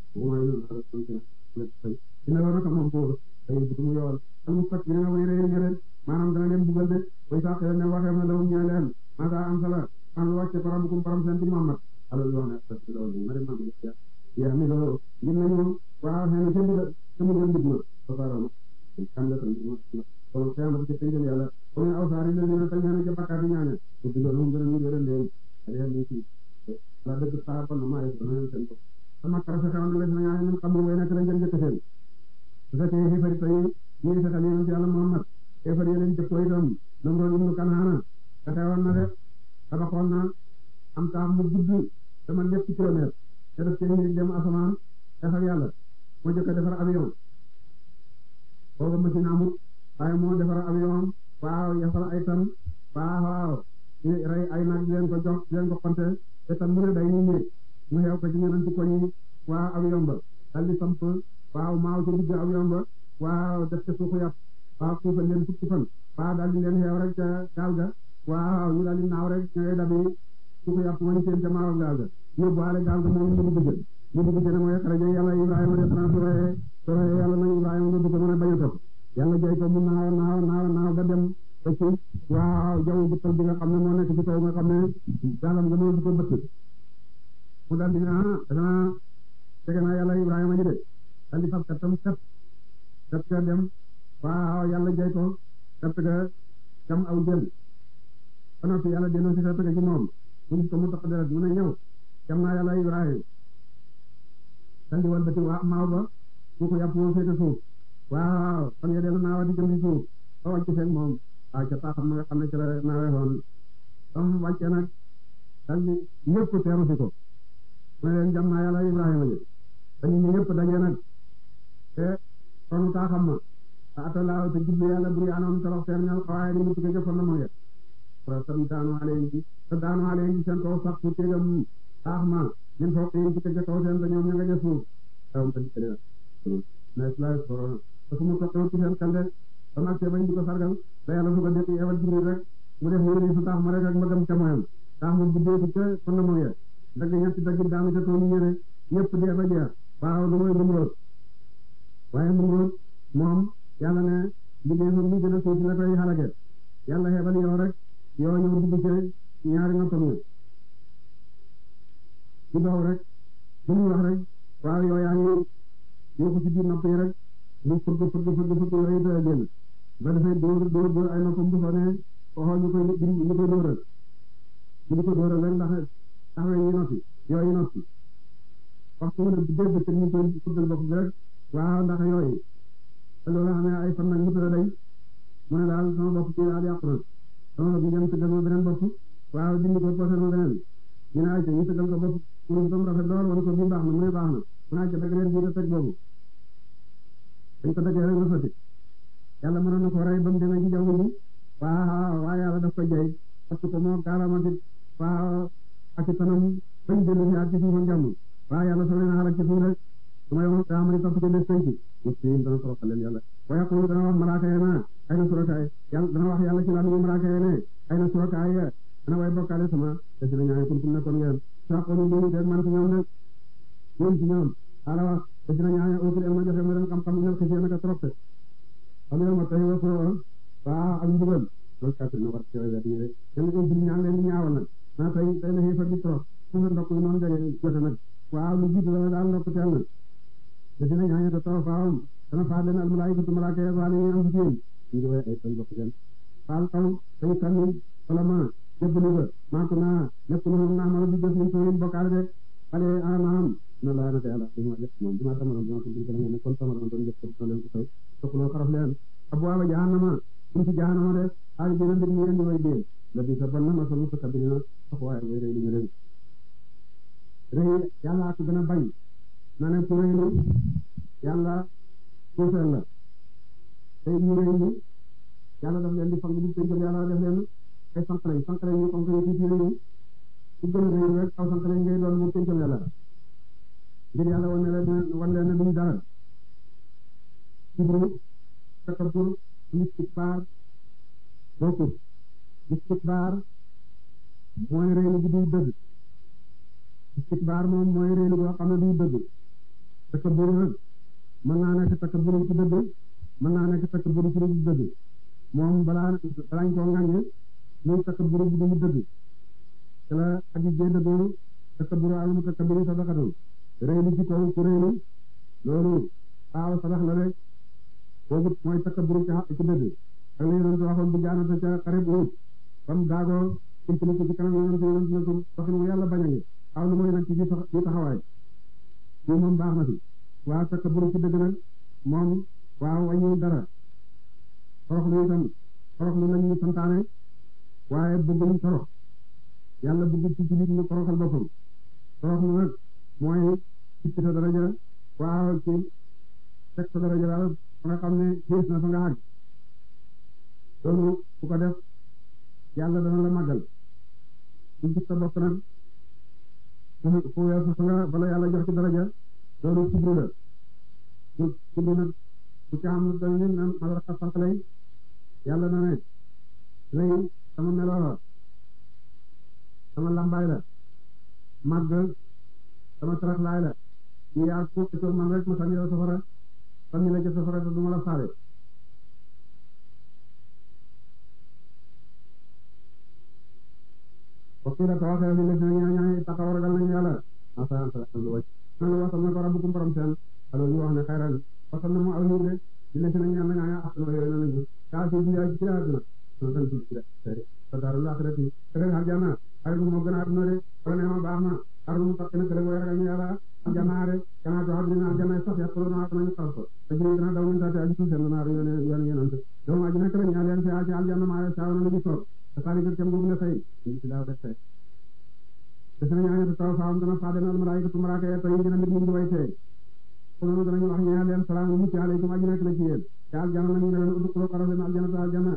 dina la naka moom ko ay bu mu yool al mustakbirina way réer ñeneen maanaam dana leen bugal de way sax ne waxee na lawum ñee leen maasa am sala an wàcce parabukum param seen ci Muhammad alal yoone astafirullah ma dem ma bi ya ya mi lo ngir nañu waaw xëy na ca ndigal ca mu doon digma ba parama xam la tan kon xiyamata ci penjal yàlla ko ñu awsaari la dina tan ñaane ca bakkaati ñaane ko digal moom gën a ñu gëral leen ala ni ci la dëgg saa kon ma ay dana leen ko sama kara sa xewoon les na ñaane ñun xam way nekk lañ jël jëkk seen su fekkee xifari tay ñi fexal yonent yàlla Muhammad xifari leen jëkkoo itam Namrood ibnu Kanhaana fexewoon na de tabaxoon na am taam mu gudd dama ñetti kilomètre te def cee ngir dem asamaan xeexal yàlla moo jëkk a defar avion booba machine amut waaye moo defar avion waaw yafal ay tan waaw waaw rey ay nag di leen ko jox di leen ko konte te tan mu ne day ñu ñëw mu xew ko ci ñeneen ci koñ yi waaw avion ba dal di samp waaw maaw ci digg avion ba waaw def ca suuxu yàpp waaw suufal leen fukki fan waaw daal di leen xeew rek ca gaal ga waaw ñu daal di naaw rek ñooy dabi suuxu yàpp wañ seen ca maaw gaal ga yóbbuwaale gaal ga moom ñu dugg jël ñu dugg jël mooy xaraja yàlla Ibrahima de xanaa su reyee su reyee yàlla nag Ibrahima nga dugg mën a bañ a topp yàlla jay ko mu naaw naaw naaw naaw ba dem ba ci waaw jaww ji tal bi nga xam ne moo nekk ci kaw nga xam ne gaalam nga moo di ko bëtt mu daal di ah dana tege naa yàlla Ibrahima ji de daal di fab kattam kat kat ka dem waaw yàlla jay ko kat ka kam aw jël ba noppi yàlla delloo si kat ka ci moom mu gis ko mu tax deret mu ne ñëw kam naa yàlla Ibrahima daal di wal bëti waa maaw ba su ko yàpp moo féete suuf waaw fan nga dellu naawa di jëm ci suuf ba wàcc feeg moom waaw ca paaxam ma nga xam ne ci la naawee woon ba mu wàccee nag daal di ñëpp teeru si ko mu ne leen jam naa yàlla Ibrahima ji ba ñu ñu ñëpp daje nag te sonu taaxam ma a atalaaw te jublu yàlla buri anoon torox seen ñal xawaaye di mu tukke jëfal na ma ngeen pro tam daanu aleen ci te daanu aleen ci seen kaw sax fu tegam taax ma ñun foofu yi ci tege kaw seen te ñoom ña nga jëf suuf awam ta dikkale mais la corona te fu mu toqew ci seen kande ba mag see bañ di ko sargal da yàlla su ko def yebal Jibril rek mu def yéri su taax ma rek ak mbagam ca moyam taax ma buddee ci ca kon na moye dagg ñetti dagg daanu ca toolu ñëre ñëpp dee ba jeex waaw lu mooy Numrood waaye Numrood moom yàlla ne liggéey fa mu gën a suufi la koy xalage yàlla xebal yow rek yow ñëw dugg ci ñaari noppam yi ci dox rek lu muy wax rek waaw yow yaa ngi yokku ci biir nopp yi rek mu fëgg fëgg fëgg fëgg yooyu doy génn ba dafay dóor dóor dóor ay noppam bu sonee xoxoo ñu koy ñu koy dóoral ñu di ko dóoral rek ndax taxawee yi noppi yooyu noppi waxtu mu ne bu dégg te ñu koy fëggal bopp bi rek waaw ndax yooyu te loolu xam ne ay fan nag mu tëra day mu ne daal sama bopp ci daal yàqu na sama bopp ñu dem tëggal ma beneen bopp waaw dindi ko posé ma beneen ñu ne ay ñu tëggal ko bopp pour mu rafet lool wala ko bi baax na mu ne baax na mu ne ay dëgg leen bii da teg boobu dañ ko dëggee rek nga sotti yàlla mënoon na ko rey ba mu demee ci jaww ji waaw waaye yàlla daf ko jay parce que moo gaalamati waaw ak ci tanam bañ jënd si ak ci suufam jàmm waaw yàlla soo leen xalak ci suuf rek su ma yow daa mën topp ci des tey ci muslim dana toroxal leen yàlla wa yaqulu dana wax malaaka yi na ay na surakaay yàlla dana wax yàlla ci laa malaaka yi ne ay na surakaay dana way bokkaale sama te si la ñaane kuntum nekkoon ngeen saqonu dinu teeg man ci ñoom nag ñoom ci ñoom ala wax te si la ñaane utul el ma joxe ma leen xam-xam ñal xisee naka trop te xam yow ma tey wa soo waa ak mbugal loolu kàttan na war ci wet ñi rek yéen ko jël ñaan leen di ñaawal nag naa tey tey la xiifal bi trop fu nga ndokk yi noonu jege jote nag waaw lu jiitu la daal ndokk teel na te dina ñaañe te taw faawam dana faat leen al malaayikatu malaaka ya faale ñu am ci yéen ñu ngi way ay tan bokk seen faal taw dañu sànni wala ma jëbbalu ba maako naa nekk na moom naa mala di jëf ñu tooyin bokkaale de xale anaam na laa naka yàlla dima def moom dima tamaroon dima ko dinko la ngeen ne kon tamaroon doon jëf ko leen ko taw tokkuloo xaraf leen abwaaba jahannama suñ ci jahannama de xaali dina mbir ñu leen di way dee la bi sa bon na masal musa kabirina sax waaye way rëy li ñu leen rëy yàlla ko gën a bañ na ne ku rëylu yàlla suufeel la tey ñu rëylu yàlla daf leen di fang bu pénjam yàlla def leen ay fanq lañ fanq lañ ñu comme que ñu tuuti lañu ku gën a réew rek aw sant lañ ngay doon mu pencam yàlla ngir yàlla wan ne leen wan leen ne duñ dara kibru takabbur istikbaar bokkut istikbaar mooy réelu bi duy dëgg istikbaar moom mooy réelu boo xam ne duy dëgg takabbur nag mën naa nekk takabbur ci dëgg mën naa nekk takabbur ci dëgg moom balaa balaañ koo ŋàññe muy takabbur bu duy dëgg te la aji jee dëggoo takabbur al mutakabbiri sadaqatun réelu ci kaw ku réelu loolu waaw sadax la rek boobu mooy takabbur ci ci dëgg ak li yonent waxoon bu jaanata ca xarib Uhud bam daagoo impli ko ci kanam yonent yonent na ko waxin mu yàlla bañ a ngi aw lu mooy nag ci ji taxawaay fii moom baax na fi waa takabbur ci dëgg nag moom waaw wàññiwul dara torox lu itam torox lu lañu santaane waaye bëgguñ torox yàlla bëgg ci jullit ñu toroxal boppam torox lu nag mooy ci sa daraja waaw ci teg sa daraja daal fa nga xam ne xiis na fa nga àgg loolu ku ko def yàlla dana la màggal ku gis sa bopp nag fu weesu fa nga bala yàlla jox ci daraja loolu kibru la ku kibru nag ku ci am dañ ne na madrasa farq lay yàlla na ne lay sama meloo la sama lambaay la màgg sama tarax laay la ñu yaa ku ci man rek ma sànni la safara sànni la ca safara te du ma la faale waktu la tawaxe ni la ñu ñaan taxaw ragal nañu yàlla asa anta lu wacc man wasal na ko rabbukum borom seen alo ñu wax ne xayran wasal na mu aw ñu de di la ñu ñaan nga ak no yore nañu ka ci bi ci aduna no tan ci ci ta darul akhirati tere aljana ay mo gëna aduna de wala ne ma baax na ardu mu takk na tere way ragal yàlla aljana de kana to aduna aljana sax ya ko na nañu xarfa te ñu gëna daw ñu taate aji seen na yone yone yonante do ma ajina kala ñaan leen ci aljana ma ya saaw na ñu so sali ko kem boobu la fay ci daaw def fay def nañu ñaan taw faam dana fa dana malaayika malaaka ya tay gëna nit ñu way tey ko noonu danañu wax ñaan leen salaamu mucc alaykum aji nekk la ci yéen te aljana nañu ne leen uddu ko xarale na aljana ta aljana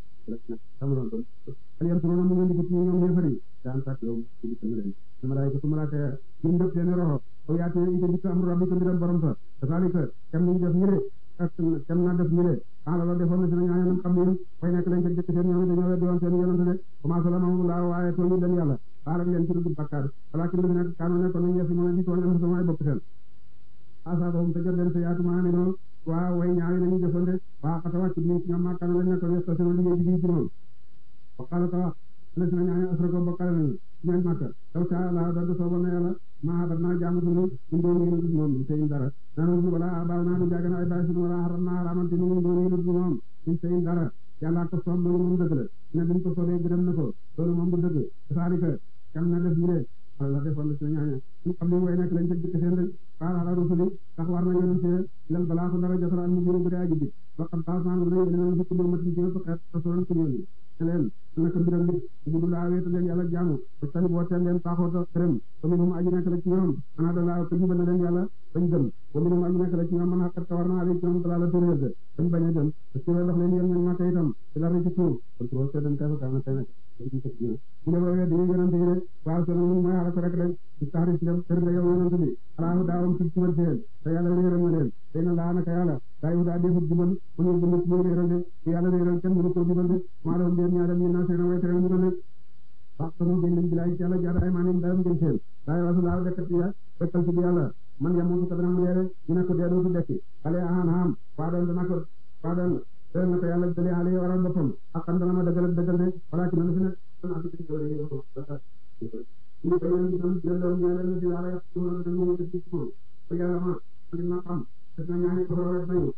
tamron ton aliyar turono mu ngi ci ñoom ñefari daan tak yow ci ci leen malaayika malaaka ya ñu def seen roho o yaate ite ci amru rabbika mbiram borom sa salika kem ñu def ñëre ak kem na def ñëre ala la defoon na si ñaan ñaan xam ni fay nekk lañ ko jëkk seen ñoom dañoo weddi woon seen yonent de commencé la mamu laa waaye tooñu leen yàlla baal leen ci dugg bakkaar walakin lu nekk kaanu nekkoon nañ yesu mën a di tooñ am samay bopp seen asaabahum te jot leen sa yaatu maa ne noonu waa way ñaawi nañu jëfande waa xata wàcc bi ñoom maa kaanu lañ nekkoon yes seen liggéey bi ci moom wa qala ta la si na ñaan asra ko bokkale nañu ñaan màkka taw sa la da sooba na yàlla maa bat naa jaamu dunu ñu doon yéen dut moom seen dara nanu wala baaw naa du jaagan ay baay sunu wala xaram naa xaramante ni ñu doon yéen dut moom ñu seen dara yàlla ko soob loolu moom dëgg la ne duñ ko soobee gërëm na ko loolu moom du dëgg saalika kam na def ñu ne wala defoon na ci ñaaña ñu xam ne way nekk lañ jëkk seen rek faal ala rusuli tax war na yonent ilal balaa ko dara jotal al mujuru bu dee aji bi waxam baas naa na yéen nañ fukk matin ci xeet rasulan ko yónni te leen naka mbiram nit ubudu laa wéeta leen yàlla jaamu ba tani boo teen leen paaxoota këram ba minum aji nekk la ci ñoom ana da laa ko jubal na leen yàlla bañ gëm ba minum aji nekk la ci ñoom man xaqat ka war naa ali ci ñoom dalaa la turéerde bañ bañ a gëm parce que loolu leen yéen ñan màkka itam ci la ci tuur kon trop c'est dañ kay fa kaana tey nag ñu ne ba wee dañuy yonante yi rek waaw solo mun mooy xala ko rek rek ci taxari si dem kër nga yow yonante bi alaahu daawam ci jubal seen te yàlla réeral na leen tey na laa naka yàlla daa yu daa defut jubal mu ñu jubal ñu réeral de yàlla réeral kenn mënu ko jubal de maa doon leen ñaadam ñu naa seen way tere mu gën wax sama gën leen bilaay ci yàlla jaada ay maanim dayam gën seen daay wasu laa dekkat ya dekkal ci bi yàlla man yamutu ka dana mu deere ñu ne ko dee dootu dekki xale ahan ham waa doon dana ko waa doon dee na ko yàlla dale ale waral boppam ak xam dana ma dëggal ak dëggal de wala ci na fi nekk ñu ko yéen itam jëlloon ñaareel na ci wala yàq ci wala dañu ñu ci moom ko yàlla ma dina xam def na ñaani ko rek nañu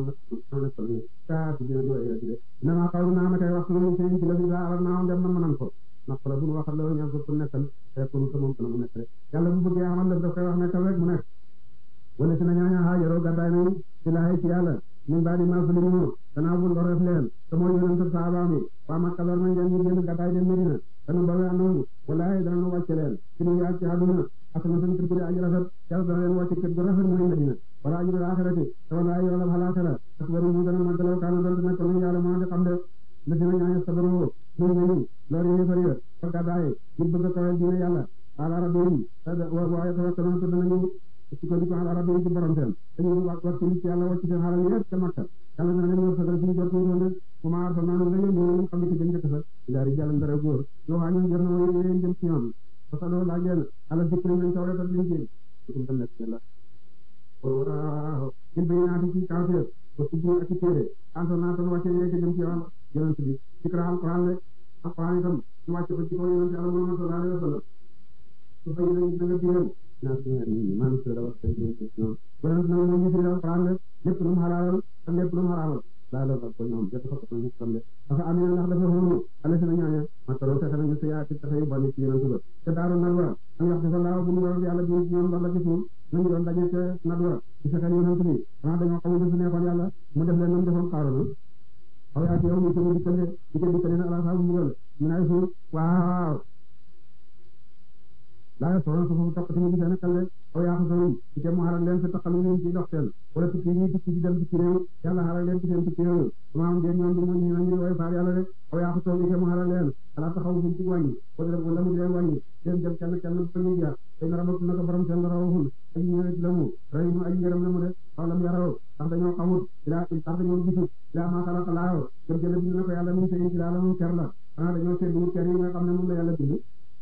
nama xawlu naa ma kay waxtu nañu seen ci la fi daa aral naa dem na mënan ko ndax la bu waxal la ñaan ko pour nekkal fekkul ko moom dana mu nekk rek yàlla bu bëggee amal daf koy wax nekkal rek mu nekk wala si na ñaaña haajaroo gàddaay nañu ci laay ci yàlla min baadi maa sulimu gannaaw bu loref leen te mooy yonent ak sahabaam yi waa Makka lor nañ leen ñu génn gàddaay dem Medina dana bawe andoonu walaay dana nu wàcce leen ci nu yaag ci àdduna asana seen kër gu aji rafet yàlla dana leen wàcce kër gu rafet mooy Medina wala ajrul axirati te walaay yoolab xalaatara ak waru mu gën a màggalaw kaana doon nekk nañ yàlla moo di xam de la si na ñaaña sabaru ñu nañu lor yi fari fa gàddaay ngir bëgg a kawal diine yàlla ala rabbihim waaye tawakkaluna te danañu sukkandiku ala rabbihim ci borom seen dañu wax wax ci ci yàlla wàcc seen xalal yëpp ca Makka yàlla dana leen wërsëgal suñu jot woon de kuma arsalnaa la yónni ñu xam ne ci jëm njëkk sa ilaa rijaalan dara góor yoo xam ne jot na mooy yéen jëm ci ñoom fasaloo laaj leen ala dikri nañ tawreet ak liñ ci sukum tam nekk la waaw il bay naati ci kawteef ba subbu ak ci téere arsalnaa tan wàcce yéeg jëm ci yàlla yonent bi dikra alquran le alquran itam ñu wàcce ko ci kaw yonent yàlla Muhammad sallallahu alayhi wa sallam su fay nañ da nga biral naa si ñaar ñi maa ngi sura wax tay do ci ñoom yonent nag moom ñu fi alquran le lépp lu mu xalaalal ak lépp lu mu xaraamal daa la ko ñoom jot ko ko ñu xam le dafa am ndax dafa xoolu ala si na ñaaña matalo fexe nañu si yaa ci taxe yu bari ci yonent ba te daaru nadwa am wax dafa laaw bu mu waral yàlla bi ci ñoom wala gisul nañu doon daje ca nadwa ci fexeel yonent bi xanaa dañoo xamul su neexoon yàlla mu def leen nam defoon xaaroona aw yaa ci yow ñu tëmu dikkale di ko dikkale na ala saabu mbugal ñu nay suuf waaw laa soxla su foofu topp ci mu gisee ne kale aw yaa ko sori ci te mu xaral leen sa taxalu leen ci dox seen wala tukki ñuy tukki di dem tukki réew yàlla xaral leen ci seen tukki réew ma am ngeen ñoom du mu ñu ñu way faal yàlla rek aw yaa ko sori te mu xaral leen ala taxaw fu ci wàññi wala wala mu leen wàññi seen jëm kenn kenn ba ñu jaar te na rabatu naka borom seen rawul ak ñëwee ci la mu ray mu ay ngërëm la mu de aw lam yaraw ndax dañoo xamut ilaa ndax dañoo gisut ilaa ma xalaqa laaw jëm jële bind na ko yàlla mu seen ci la mu ker la xanaa dañoo seetlu ker yi nga xam ne moom la yàlla bind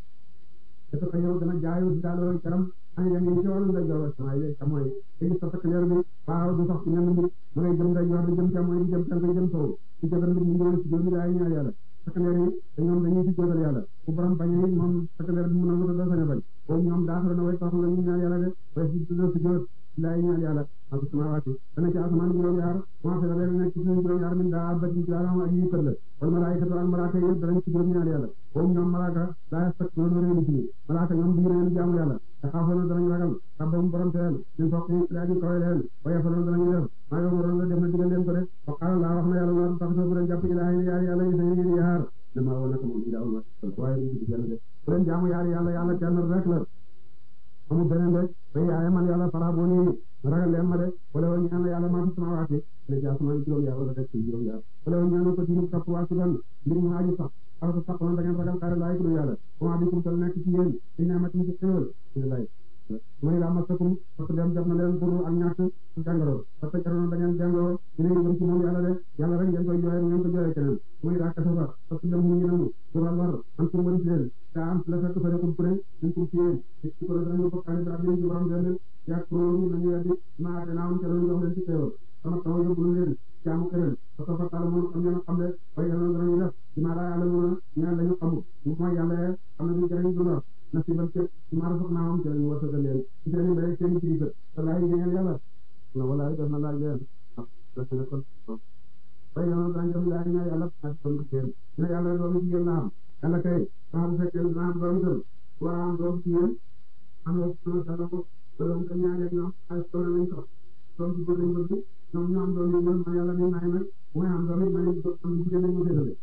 te ko yow dana jaayu si daal loolu karam ani dem yi ci wàllu nday joor sama yi ca mooy te gis sa takk leer bi waaw du sax ci ñenn mbir ma ngay jëm nday joor di jëm ca mooy di jëm tànk jëm sow ci jëgal mbir ñu ñëw ci joomi daay ñaar yàlla takk leer yi te ñoom dañuy ci jootal yàlla ku borom bañee moom takk leer bi mun a wutal da sañ a bañ boobu ñoom daaxara na way tax la ñu ñaan yàlla de way si tudd si joot laay ñaan yàlla ak samawaati dana ci asamaan juróom yaar moo fi la leen nekk ci suñu juróom yaar min daa batin ci alam ak yi kër la wal malaayikatu ak malaaka yëpp danañ ci juróom ñaan yàlla boobu ñoom malaaka daa stak loolu réew ci malaaka ñoom duñu leen jaamu yàlla te xaafoona danañ ragal rabbam borom seen ñun fokk yi daa ñu kawe leen waye fa loolu danañu def maa ngi waroon la def na digal leen ko de wa qaala laa wax na yàlla war tax bu leen jàpp ilaahi yaar yàlla yi sañu yéen yaar dama woon naka moom daawul ma waaye duñ ci kenn de bu leen jaamu yaar yàlla yàlla kenn rek la amul beneen de bay yaaye man yàlla fara boo nii ragal leen ma de wala woon ñaan yàlla maa fi samawaati ne ci asamaan juróom yaar wala rek ci juróom yaar wala woon ñaan ko ci ñu topp waa ci ban mbir mu aji sax aw sa sax da ngeen ragal xaare laay ku yàlla comment bi kum tal nekk ci yéen di ñaamatin ci xéwal ñu lay mooy la masakum parce que dem jot na leen pour ak ñàkk jàngoro parce que jaroon da ngeen jàngoro dina yëngu ci moom yàlla de yàlla rek ngeen koy jooyee ngeen ko jooyee keneen mooy daa kasaba parce que dem mu ngi namu dura lor am pour wëri leen daa am la fekk fa rekum pure ñu ko ci yéen ci ko dañu ko xale bi ñu ci borom leen yak pro ñu nañu weddi ma dana am ci loolu jox leen ci xéewal sama taw yóbbu leen jaamu keneen parce que fa taala moom xam ngeen xam ne way yàlla danañu def di ma daa yàlla mën a ñaan lañu xamu mooy yàlla xam ne du jëriñ du lor na si ban képp ci maara foog naa am ci lañu wërsëgal leen ci seen mbéy seen kilifa walaay ngeen yàlla na walaay def na laaj leen ah def na kon bay yàlla daañu def laaj ñaa yàlla ak kon seen dina yàlla doomu jigéen la am yàlla kay sax bu fekkee dina am doom kër war a am doom jigéen am na sama sala ko doom ka ñaareel ñoom ay tool lañ sox doom ci góor lañ bëgg ñoom ñu am doom yu góor ma yàlla ni may nag mooy am doom it ma am jigéen lañ mu séddale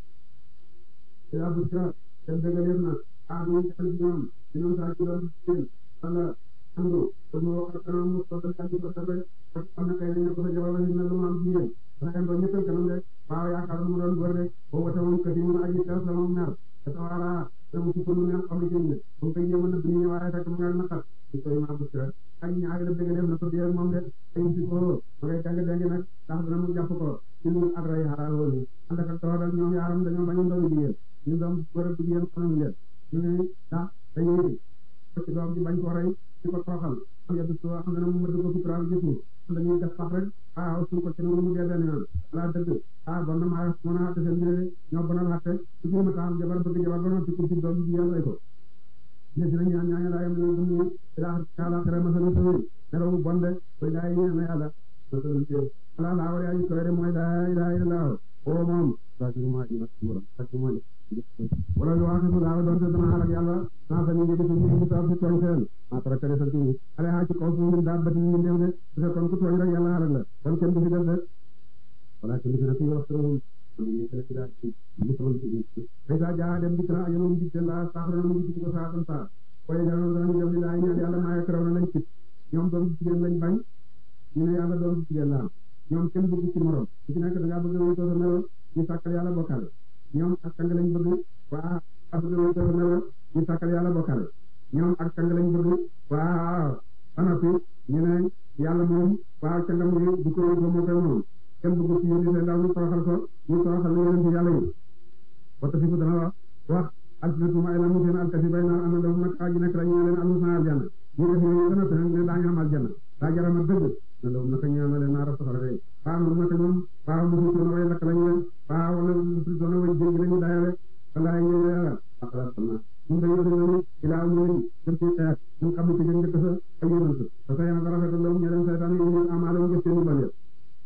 ila bu sira seen dëgg na ah ñu ngi ci ñoom ñoom saa ci doon seen wala andu ko mo wax kanam mu ko tan ci ko tabe ak am na kay ñu ko sa jabar ñu na lu am jigéen dafa am doon ñeppal kanam rek waaw yaakaar mu doon góor rek bo wata moom kati mu aji taw sama mer dafa wara da mu ci ko lu neex xam ci ñu bu koy yéma na duñu waaye fekk mu ngal nakal ci koy ma bu sira ak ñaari la bëgg def na ko di ak moom de ay ci ko ma ngay jàng jàng nag tax dana mu jàpp ko ci lu ak ray xaraal woon ànd ak tawal ñoom yaaram dañoo bañu ndaw jigéen ñu doom góor ak jigéen xamuñ leen ñu ne ndax dañuy ci doom ji bañ ko rey ci ko toroxal am yaddu soo xam ne mu mëdd ko sutural gisu dañuy def sax rek ah suñ ko ci noonu mu dee benn yoon laa dëgg ah bon na maa mën a xatte seen mbir ñoo bonal xatte su jéem a taxam jabar bëgg jabar ba noppi ku ci doom ji jigéen rey ko ne si nañ ñaan ñaaña laa yam ne dumu ila kala xere masala tawi nelawu bonde koy laay ñaan na yàlla masala ci ala laa war yaa ko re mooy laa ilaha illallah o moom sa ci ma ji ma suura sa ci mooy wala lu wax laa doon te dana xalak yàlla naa fa ñu ngi ci ñu sa ci tooñ seen ma tara kare sa ci ale ha ci kaw suñu daa bati ñu ndew de su fekkoon ku tooñ rek yàlla xalak la kon kenn du fi def de wala kenn du fi def wax tërum ñu kala ci daal ci mu sama ci ay sa jaa dem di tra ayoon di la saxra mu ci ko sa tan sa koy jaanu dana ñu def la ñaan yàlla ma ya karaw na lañ ci ñoom doom jigéen lañ bañ ñu ne yàlla doom jigéen la ñoom kenn bëgg ci morom ci nekk da nga bëgg wéy to sa melo ñu sàkkal yàlla bokkal ñoom ak sang lañ bëgg waa bëgg wéy to sa melo ñu sàkkal yàlla bokkal ñoom ak càng lañ bëgg waaw anappi ñu ne yàlla moom waaw cangam gi du ko ko moo koy moom kenn bëgg ci yónni seen ndaw ñu toroxal ko ñu toroxal yonent yàlla yi wata fi dana wax wax alsinatuma ay lamu seen alkasi bay naan am na dafa nag aji nekk rek ñu leen am na aljanna ñu def yooyu gën a te ne daañu am aljanna daa jarama dëgg na daw naka ñaan na leen naara safara day faa moom naka ñoom faa musul toona way lakk lañu leen faa wala musul toona way jéggi lañu dayale walaay ñu yàlla akala sama ñu day yóde nañu ilaa umurin jëm ci xeet ñu xam ne ci jëm njëkk sa ay yonent te sa yana dara fetal loolu ñu leen saytaan yi ñu amaale jëf seen bal yëpp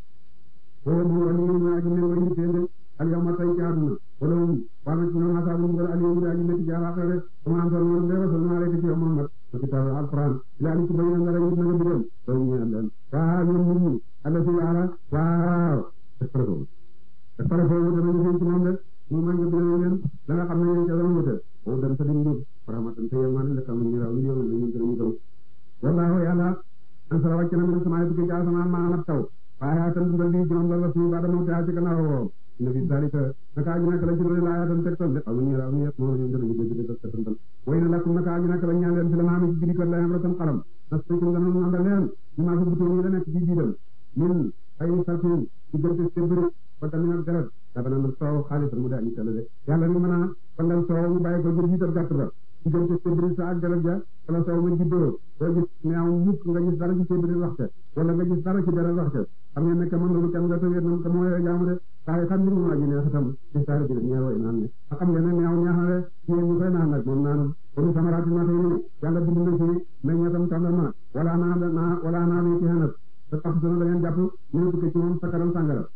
foo mu wali ñu aji mel way nit de al yawma tay ci àdduna wala um waa na ci ñoom asaabu mbugal al yawma aji metti ci àllaaxira sama am solo moom leeral sama alayka ci yow Muhammad wa kitaab alquran ilaa ni ci bayyana nga rek na nga bigal loolu ñu leen waaw ñoom nit ñi alla si ala waaw espresso espresso wute nañu seen ci moom de mu may nga bigal leen la nga xam ne yéen ca doon wute o dem sa dim njub rahmatan te yéen la kam ñu raw ñu yow ñu gën ñu gëm wallahu yàlla an sala wàcc na min sama tukki ci asamaan maanaam taw waaye tan dundal di ñoom la suñu ba dama taa ci gannaaw woo ina fi dalika naka aji nak la ci doon laa tan tegtal de aw ñu raw ñu yëpp moo ñu gën ñu dégg dégg tegtal way na lakum naka aji nak la ñaan leen fi la maami ci biir la yam tan xaram nas ko ci ngam ngam leen ñu ma ko butu ñu la nekk ci biiram min ay sarfin ci gënte sebri ba tamit ak dara dafa na soow xaalis mu daal ñu tele de yàlla ni mën a bandal soow mu bàyyi ko jël jiital gàtt ba ci gënte sebri sa ak dara ja wala soow ma juddoo doo gis neew mukk nga gis dara ci sebri waxte wala nga gis dara ci dara waxte xam ngeen ne que mën nañu kenn nga tëjee noonu te mooy jaamu de saa yi xam ni mu aji neex itam ci saari bi ñeer way naan ne a xam ngeen ne neew neex na de yéen ñu koy naan nag moom naanam kon samaraati na xëy ni yàlla bind na ci meññetam tàndarma wala naa naa wala naa ni ci xenat te tax sona da ngeen jàpp ñu tukke ci moom sakaram sàngara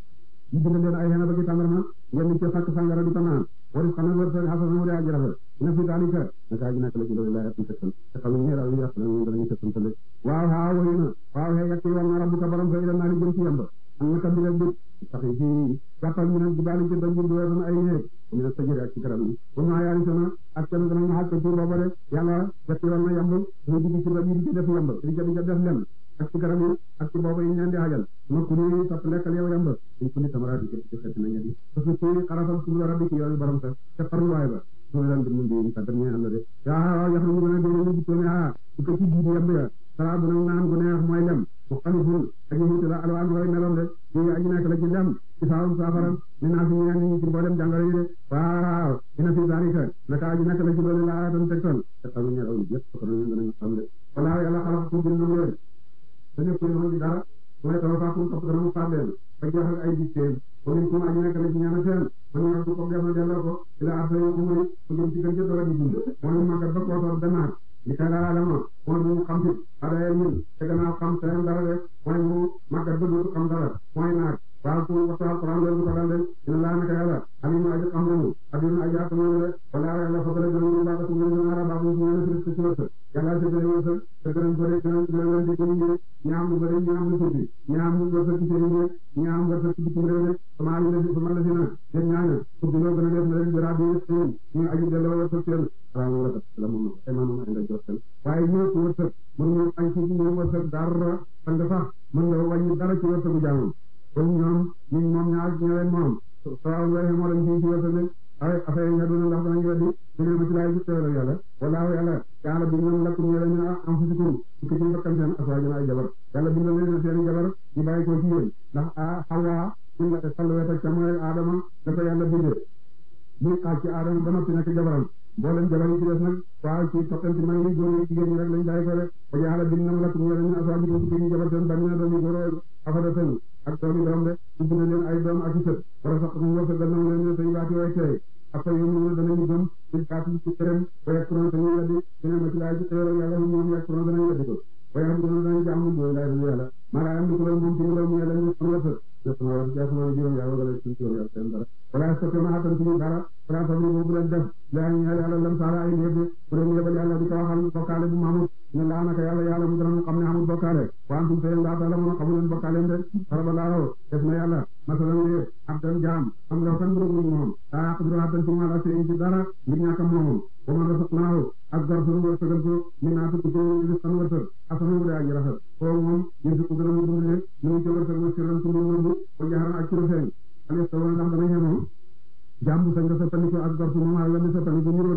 ñu bind leen ay xenat ba ci tàndarma ngeen ci sàkk sàngara di ko naan wari xam na wër sa xasana mu de aji rafet ina fi dalika naka aji nekk la ci loolu laa yàpp tegtal te xam ñu raw ñu yàpp ñu dañu tegtal waaw haa wayu na waaw xee yàq war na rabbuka borom sa ila naa li jëm ci yamba am na kam bi rek sax ci jàppal mu ne jibaali ci dañ jëm doon ay néeg mu ne sajëri ak ci garab yi bu ma yaari sama ak kenn dana xaaj ko ci booba de yàlla yàq war na yamb mu dugg ci rab yi di ci def yamb di ca di ca def lem ak ci garab yi ak ci booba yi ñu leen di xajal ma ku ni topp lekkal yow yamb dañ ko ni tamaraati képp ci xetti na ñetti parce que ci xarafal su rabbi ci yoonu borom sa te farluwaay ba su leen di mun di ka dem ñaan la de yaa yax ñu gën a déglu ñu ci ah bu ko ci jiidi yamb ya sara bu nag naan gu neex mooy lem mu xaliful aji wuute la alwaan way meloon de ci aji nekk la ci lem ci saawum saafara ni naa fi ñeen ñi ci mboolem jàngoro yi de waaw ina fi zalika naka aji nekk la ci loolu laa tan tegtal te xam ñu raw yëpp ko ñu danañ xam de wala yàlla xalaat ko bind leen te nekk ñu ci dara mooy taw fa ko topp dana mu faat leen ba jeex ak ay dicteen ko ñu ko aji nekk la ci ñaana seen man ñu ko ko defal delloo ko ila afay umri ko jëm ci gën jëpp la di dund mooy magat ba ko tor demaat li ka dara la ma mooy mu xam ci adaya ñun te gannaaw xam seen dara rek mooy mu màggat ba dootu xam dara mooy naag waaw ku waxtu alquran loolu ko dal de dina laa naka yàlla alimu aji xam nañu abimu aji ak moom de wala yàlla fa dara gënu baax su ngeen ara baax su ngeen fi ci wërsëg yàlla ci bëri wërsëg te gërëm bëri gërëm gërëm di ko ñu ñaam lu bëri ñaam lu tuuti ñaam lu wërsëg ci seen rek ñaam wërsëg ci bitim réew rek sama lu def sama la sina seen ñaaña ku dino gën a def na leen jëra bi seen ñu aji delloo wërsëg seen salaam la la moom ay maanaam ay nga jot seen waaye ñoo ko wërsëg mën ñu añ ci ñu wërsëg dara fan sax mën nga wàññi dara ci wërsëgu jaamam kon ñoom ñun moom ñaar ñëwee moom soo wéy moo lañ ci ci wërsëg ay affaire yi nga doon ndax danañ weddi ñu ne ma ci laay gis teewal yàlla wallaahu yàlla yàlla bi ñoom lakk ñu la ñu am fusikum ci ci bakkan seen aswaajana ay jabar yàlla bindal leen seen jabar ñu bàyyi ko ci yéen ndax a xawaa ñu la salwet ak ca mooy aadama dafa yàlla bindee muy xaaj ci aadama ba noppi nekk jabaram mboolem jabar yi ci des nag waaw ci toppante mag yi góor yi jigéen ñi rek lañ bàyyi ko rek ba yàlla bind na lakk ñu la ñu aswaajana ci ñu jabar seen bànni na doomi góor afadatan ak doomi doom de ubbi na leen ay doom ak i sët wala sax mu wërsëgal na leen say waati way tey après yu mu danañu gëm ci kaati ci këram ba yegg kuréel te ñu weddi ñu ne ma ci laay ci xéewal yàlla mu ñoom yegg kuréel danañu weddi ko ba yàlla dana danañu jàmm ñu laay dana yàlla maa laa am di kuréel moom ci ngelaw mu yàlla ñu fan wërsëg jot sama war ci asama juróom yaa wagale ci juróom yaa seen dara wala sotte ma xatan ci dara wala sabri boobu leen def laa ñu yàlla lam saala ay léegi bu leen yebal yàlla di ko waxal bokkaale bu maamut ne laa naka yàlla yàlla mu dana mu xam ne amul bokkaale wa antum seen laa taala mën a xamu leen bokkaale de faraba laaw def na yàlla masalan ne ab dan jaam am nga fan bu moom daa xadru xatan ci ma la seen ci dara ngir ñàkk moom wa man rasaqnaahu ak gor sunu wërsëgal ko min naa tukki ko risqan wërsëg asana wu daa ji rafet kooku moom yéen ko gën a mu dundale ñu ngi ci wërsëg wa sirran ci mbir nëbbu ko jaxaran ak ci lu feeñ alistawa ndax dana ñemoo jaam bu sañ nga soppandiko ak gor su moom ala mi soppandiko niroo nañ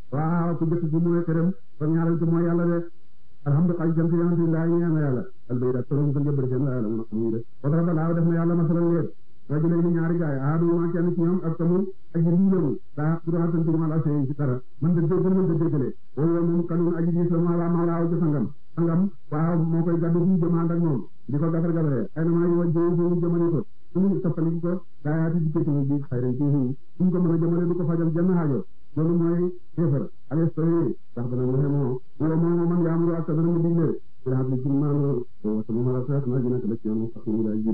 waaw ku jëkk gi mooy këram kon ñaareel gi mooy yàlla de alhamdulilah jant yonent yi ñaan na yàlla albay da torom ko jëbër seen la yàlla mun a xamuy de watra ba laaw def na yàlla masalan leen rajulay ni ñaari gaay aadu ma kenn ci ñoom ak tamu ak yi ñu daa bu doon tantu ma la sey ci dara man de déggal man de déggale wala moom kanun aji gis la ma la ma laaw ci sangam sangam waaw moo koy gaddu fu jëmand ak moom di ko gafar gafaree ay na maa yi wajjee fu jëmani ko suñu toppali ko daayaati dikkati bi xayran ci fu ñu ko mën a jëmale du ko fajal jenn xaajo loolu mooy kéefar alestoyi sax dana mu xemoo wala moom man yaamuru ak dana mu digle ila xam ne ci maano wata mu mala sax na dina ko ci yoonu sax mu day jib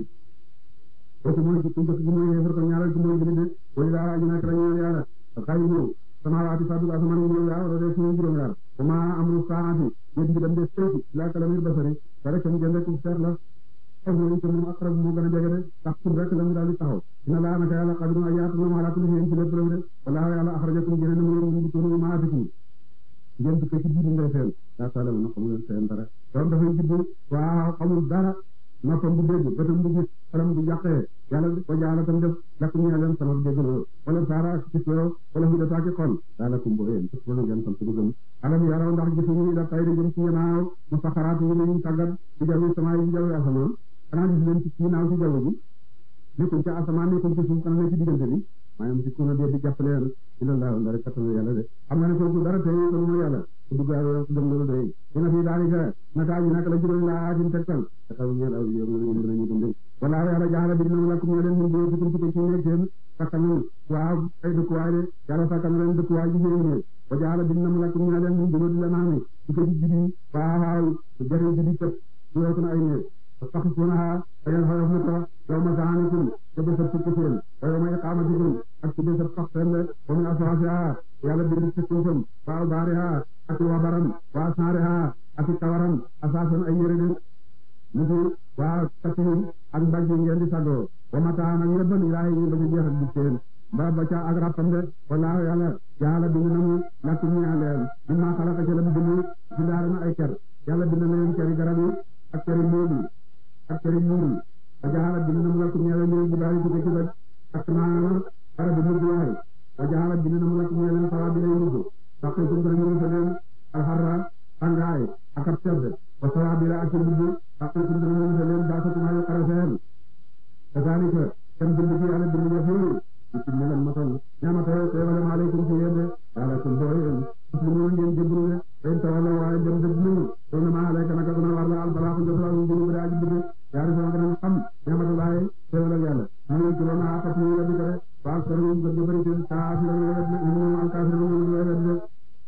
kooku mooy ci njëkk gi mooy kéefar ko ñaareel gi mooy jullit wala daa aji nak la ñaan yàlla xay ñëw samawaati fadul asamaan yi juróom yaar wala def suñu juróom yaar wa ma amru saati yéen bi dem de seeti ila kalamir basari te rek mu jënd ku seet la ak mooy te moom aqrab moo gën a jege de tax tur rek la mu daal di taxaw ina laa naka yàlla xadirun ay yaatu na ala kulli shay'in ci lépp de wala yàlla axrajakum génne na mu yéen ñu turu maatikum ngeen dugg ci biir ngay seen daa taala na xamul leen seen dara doom dafay judd waaw xamul dara noppam bu dégg bëtam bu gis xelam bu jàqee yàlla ko jaala tam def lakkum ñee leen sama déggloo wala saara ak gis yoo wala hu dataa ci xol daa lakum boo yéen wala ngeen sant bu gëm alam yaraw ndax gisuñu ila tayri jëm ci yanaaw mu saxaraat yi ñu tàggat ci jawi sama yi jawi asamaan xanaa gis leen ci kii naaw ci jaww ji nekkuñ ci asamaan nekkuñ ci suuf xanaa ne ci diggante bi maanaam si kuna dee di jàppaleen ila laa ndara kattanu yàlla de xam nga ne kooku dara tey ko mooy yàlla ku dugg dem loolu doy dina fi daalika naka ji naka la juróom laa ajin tegtal te xaw ñeel aw yoon ñu dinañu dund wala yàlla jaxala bi dina lakum ñoo leen mun dee ci ci ci nekk seen sakkanul waaw ay dëkkuwaay de yàlla sakkan leen dëkkuwaay ji seen ne wa jaxala bi dina lakum ñoo leen mun dee la naami ci ko ci jibi waaw jari jibi tëb yooku na ay ne tastaxisuunahaa te ngeen xoyof na ko yawma saanikum te bésab tukki seen wa yawma iqaamatikum ak ci bésab sax seen de wa min aswaasihaa yàlla bind ci suufam wa awbaarihaa ak wabaram wa asnaarihaa ak kawaram asaasan ay yére de niki waa katihim ak mbagg yi ngeen di saggoo wa mataan ak yëbbal ilaahi ñu ba ci jeex ak di seen ba ba ca ak rappam de wallaahu yàlla yàlla bind na mu lakum ñaa leen mimmaa xalaqa ca la mu bind bindaare na ay ker yàlla bind na leen keri garab yi ak keri mbóol yi ak keri muur yi wa jaala bind na mu lakum ñaa leen ñu bu daal di ci rek ak naa bara bi mujj waay wa jaala bind na mu lakum ñaa leen sawa bi lay mujj saqiitum dana ñu sa leen alxarra tàngaay ak ab sedd wa sawa bi la ak ci mujj saqiitum dana ñu sa leen baasatum ay xara seen kazaalika kam bind ci yàlla bind ñëpp yooyu ci ne leen matal ñaamata teewale maaleykum ci yéen de waaleykum boo yéen muslimuun ngeen jébbalu de fen tawalla waaye dem dëgg ñu to na maa alayka naka duna war la albalaaku jotal ñu jëlu bada aji bëgg yaari sama danañ xam ñaamata laaye teewale yàlla ñu ci rona apat ñu weddi ko de waal saru gëdd bëri seen kaafir ñu wedd ñu al kaafir ñu ñu wedd de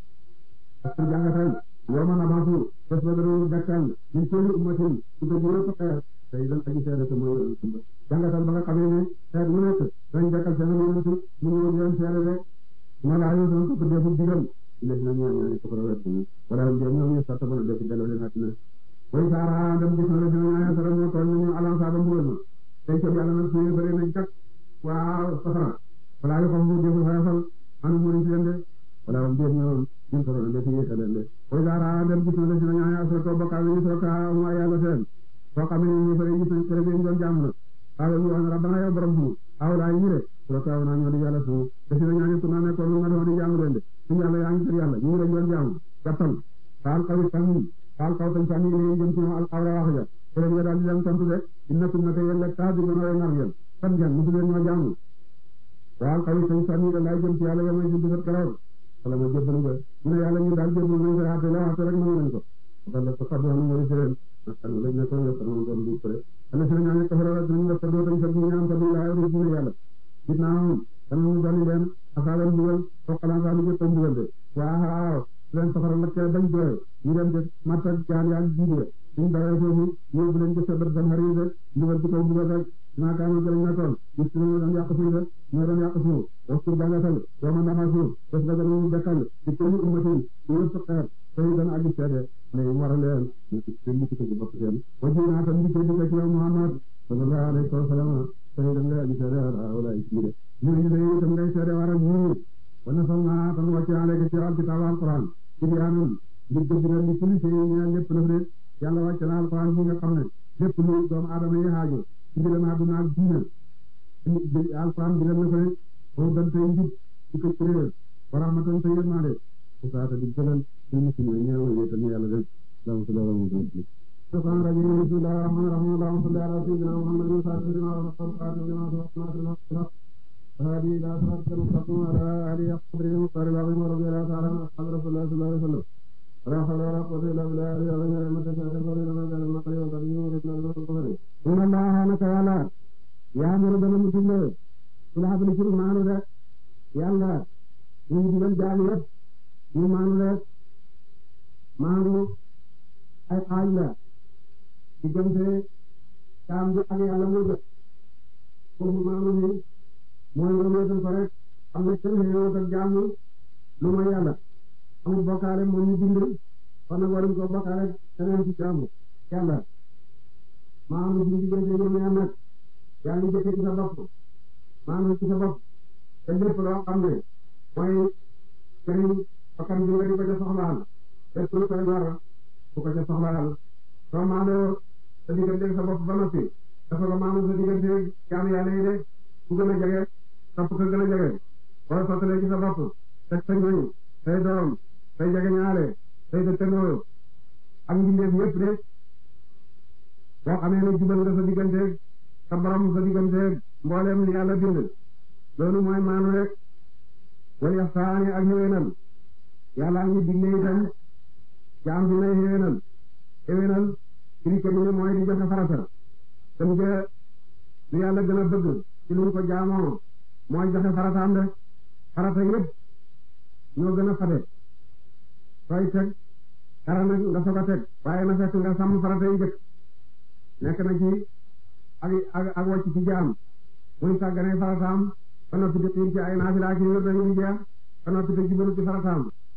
parce jàngatal yawma nabasu bés ba dana dekkal min kulli ummatin su ko jëlee ko xeer tey dan aji seede te mooy jàngatal ba nga xamee ne xeet mu nekk dañ dekkal seen yonent mu ñu leen seede de ma laa yoo doon ko defu digal léegi nag ñaan ñaan ko wet ni wala dem ñoom ñu satta bana def delloo leen àddina way saara dem gis na la dina ñaan sara mo toll ñu alan sa ba mbugal ma tey ko yàlla nag suñu bëri nañ jak waaw safara wala yo xam mu defu xayfal anu mu ci leen de wala am dem ñoom ñu ko doon def yi leen de way saara dem gis na la dina ñaan asra ko bakka ñu so ka mu yàlla seen soo xamee ñu bëri gis nañ kër ñu doon jàmm na xaala ñu wax rabbana yow borom suñu awlaa yi de soo kaaw naa ñoo di yàlla suñu desi na ñaani ku naa nekkoon nga doon di jaamu leen de suñu yàlla yaa ngi kër yàlla ñu ngi lañ doon jaamu jàppal faal kaw sànni faal kaw tañ sànni ne jëm ci al awra wax ja te leen nga daal di leen tontu de innakum naka yéen la taa di gën a nar ngeen fan ngeen musu leen ñoo jaamu faal kaw tañ sànni da laay jëm ci yàlla yamay jëm bisat kalaw wala ma jébbalu nga ñu ne yàlla ñu daal jébbalu nañ ko yaate la waxte rek nangu nañ ko wala ko sabbi xam nga seen lañ ne ko nga ko doon du ko ana seen ñaan ko fara dañu nga sabbi tañ sabbi ñaan sabbi la ru ci yàlla ginnaaw danañu dolli leen asaaban mbugal soqalaan saa lu jëpp mbugal de waaw leen safara lakkee bañ doy ñu dem de matta jaan yaa jiide suñ dawee foofu yóbbu leen ko sabat ban xarit de mbugal ci kaw mbugal rek maa kaanu jëlañ na toon gis ñoo doon yàq suuf de ñoo doon yàq suuf waxtu jàngatal yoo ma nama suuf def nga danañu dekkal ci kenn ummatin ci yëpp xeer tey dana aji seede ne war a leen ñu ci seen mukk ci bopp seen waji naa tam di ko di ko ci yow Muhammad sallallahu alayhi wa sallam tey da nga aji seede wala ay siide ñu ne ñu itam ngay seede waral ñu wana sol naa tan wàcce aleyka ci alkitaab alquran ci biyaanam ngir dëgg li kulli shay ñeel lépp lëf de yàlla wàcce na alquran bi nga xam ne lépp lu doomu aadama yi xaajo ci mbiram àdduna ak diina alquran bi leen na ko ne foofu dan tey njub ci ko kuréel wa rahmatan tey yërmande usaata di gënal ci muslim yi ñëw wéetal ñu yàlla rek dama su dara mu gën الشيطان الرجيم بسم الله الرحمن الرحيم اللهم صل على سيدنا محمد وسلم لما وصل قاتل لما سبقنا هذه إلى صراط المستقيم على آله قدره المختار العظيم ورضي الله تعالى عن أصحاب رسول الله صلى الله عليه وسلم ولا حول ولا قوة إلا بالله العلي العظيم لما تشاء تقول لما جعل النقل والقديم ورسول الله صلى الله عليه وسلم إن الله تعالى يأمر بالمسلم صلاة الشرك معنا ذا يلا يجب الجعل يد يمانو ذا مانو ay xaaj la diggante jaam bi ak yàlla moo jot foofu maanu ni mooy nga wéetal ko rek am na kenn xëyoo ak jaam lu mooy yàlla amul bokkaale moom ñu bind kon nag waruñ ko bokkaale keneen ci jaamu yàlla maanu ci diggante ñoom ñaar nag yaa ngi jëkkee ci sa bopp maanu ci sa bopp te lépp loo xam ne mooy jëriñ bakkan bi nga di ko ca soxlaal lépp lu koy war bu ko ca soxlaal soo maandoo sa diggante sa bopp ba noppi dafa ko maandu sa diggante jaamu yàlla yi de ku gën a jege topp ko gën a jege boo sottalee ci sa bopp teg sa ñoñ say doom say jege ñaale say dëkkandoo ak mbindeef yëpp de boo xamee ne jubal nga sa diggante sa borom sa diggante mbooleem li yàlla bind loolu mooy maanu rek wal yaxsaani ak ñëwénal yàlla ngi digle itam jaam bi nay xéwénal xéwénal firi ko ne mooy di joxe farata dem je lu yàlla gën a bëgg ci lu ko jaamoo mooy joxe farataam de farata yëpp ñoo gën a fate sooy teg dara nag nga soog a teg waaye na fekk nga sàmm farata yi jëkk nekk na ci ak ak ak wàcc ci jaam muy sàggane farataam ba noppi di xiir ci ay naafila ak wér dañuy jeex ba noppi te jubalu ci farataam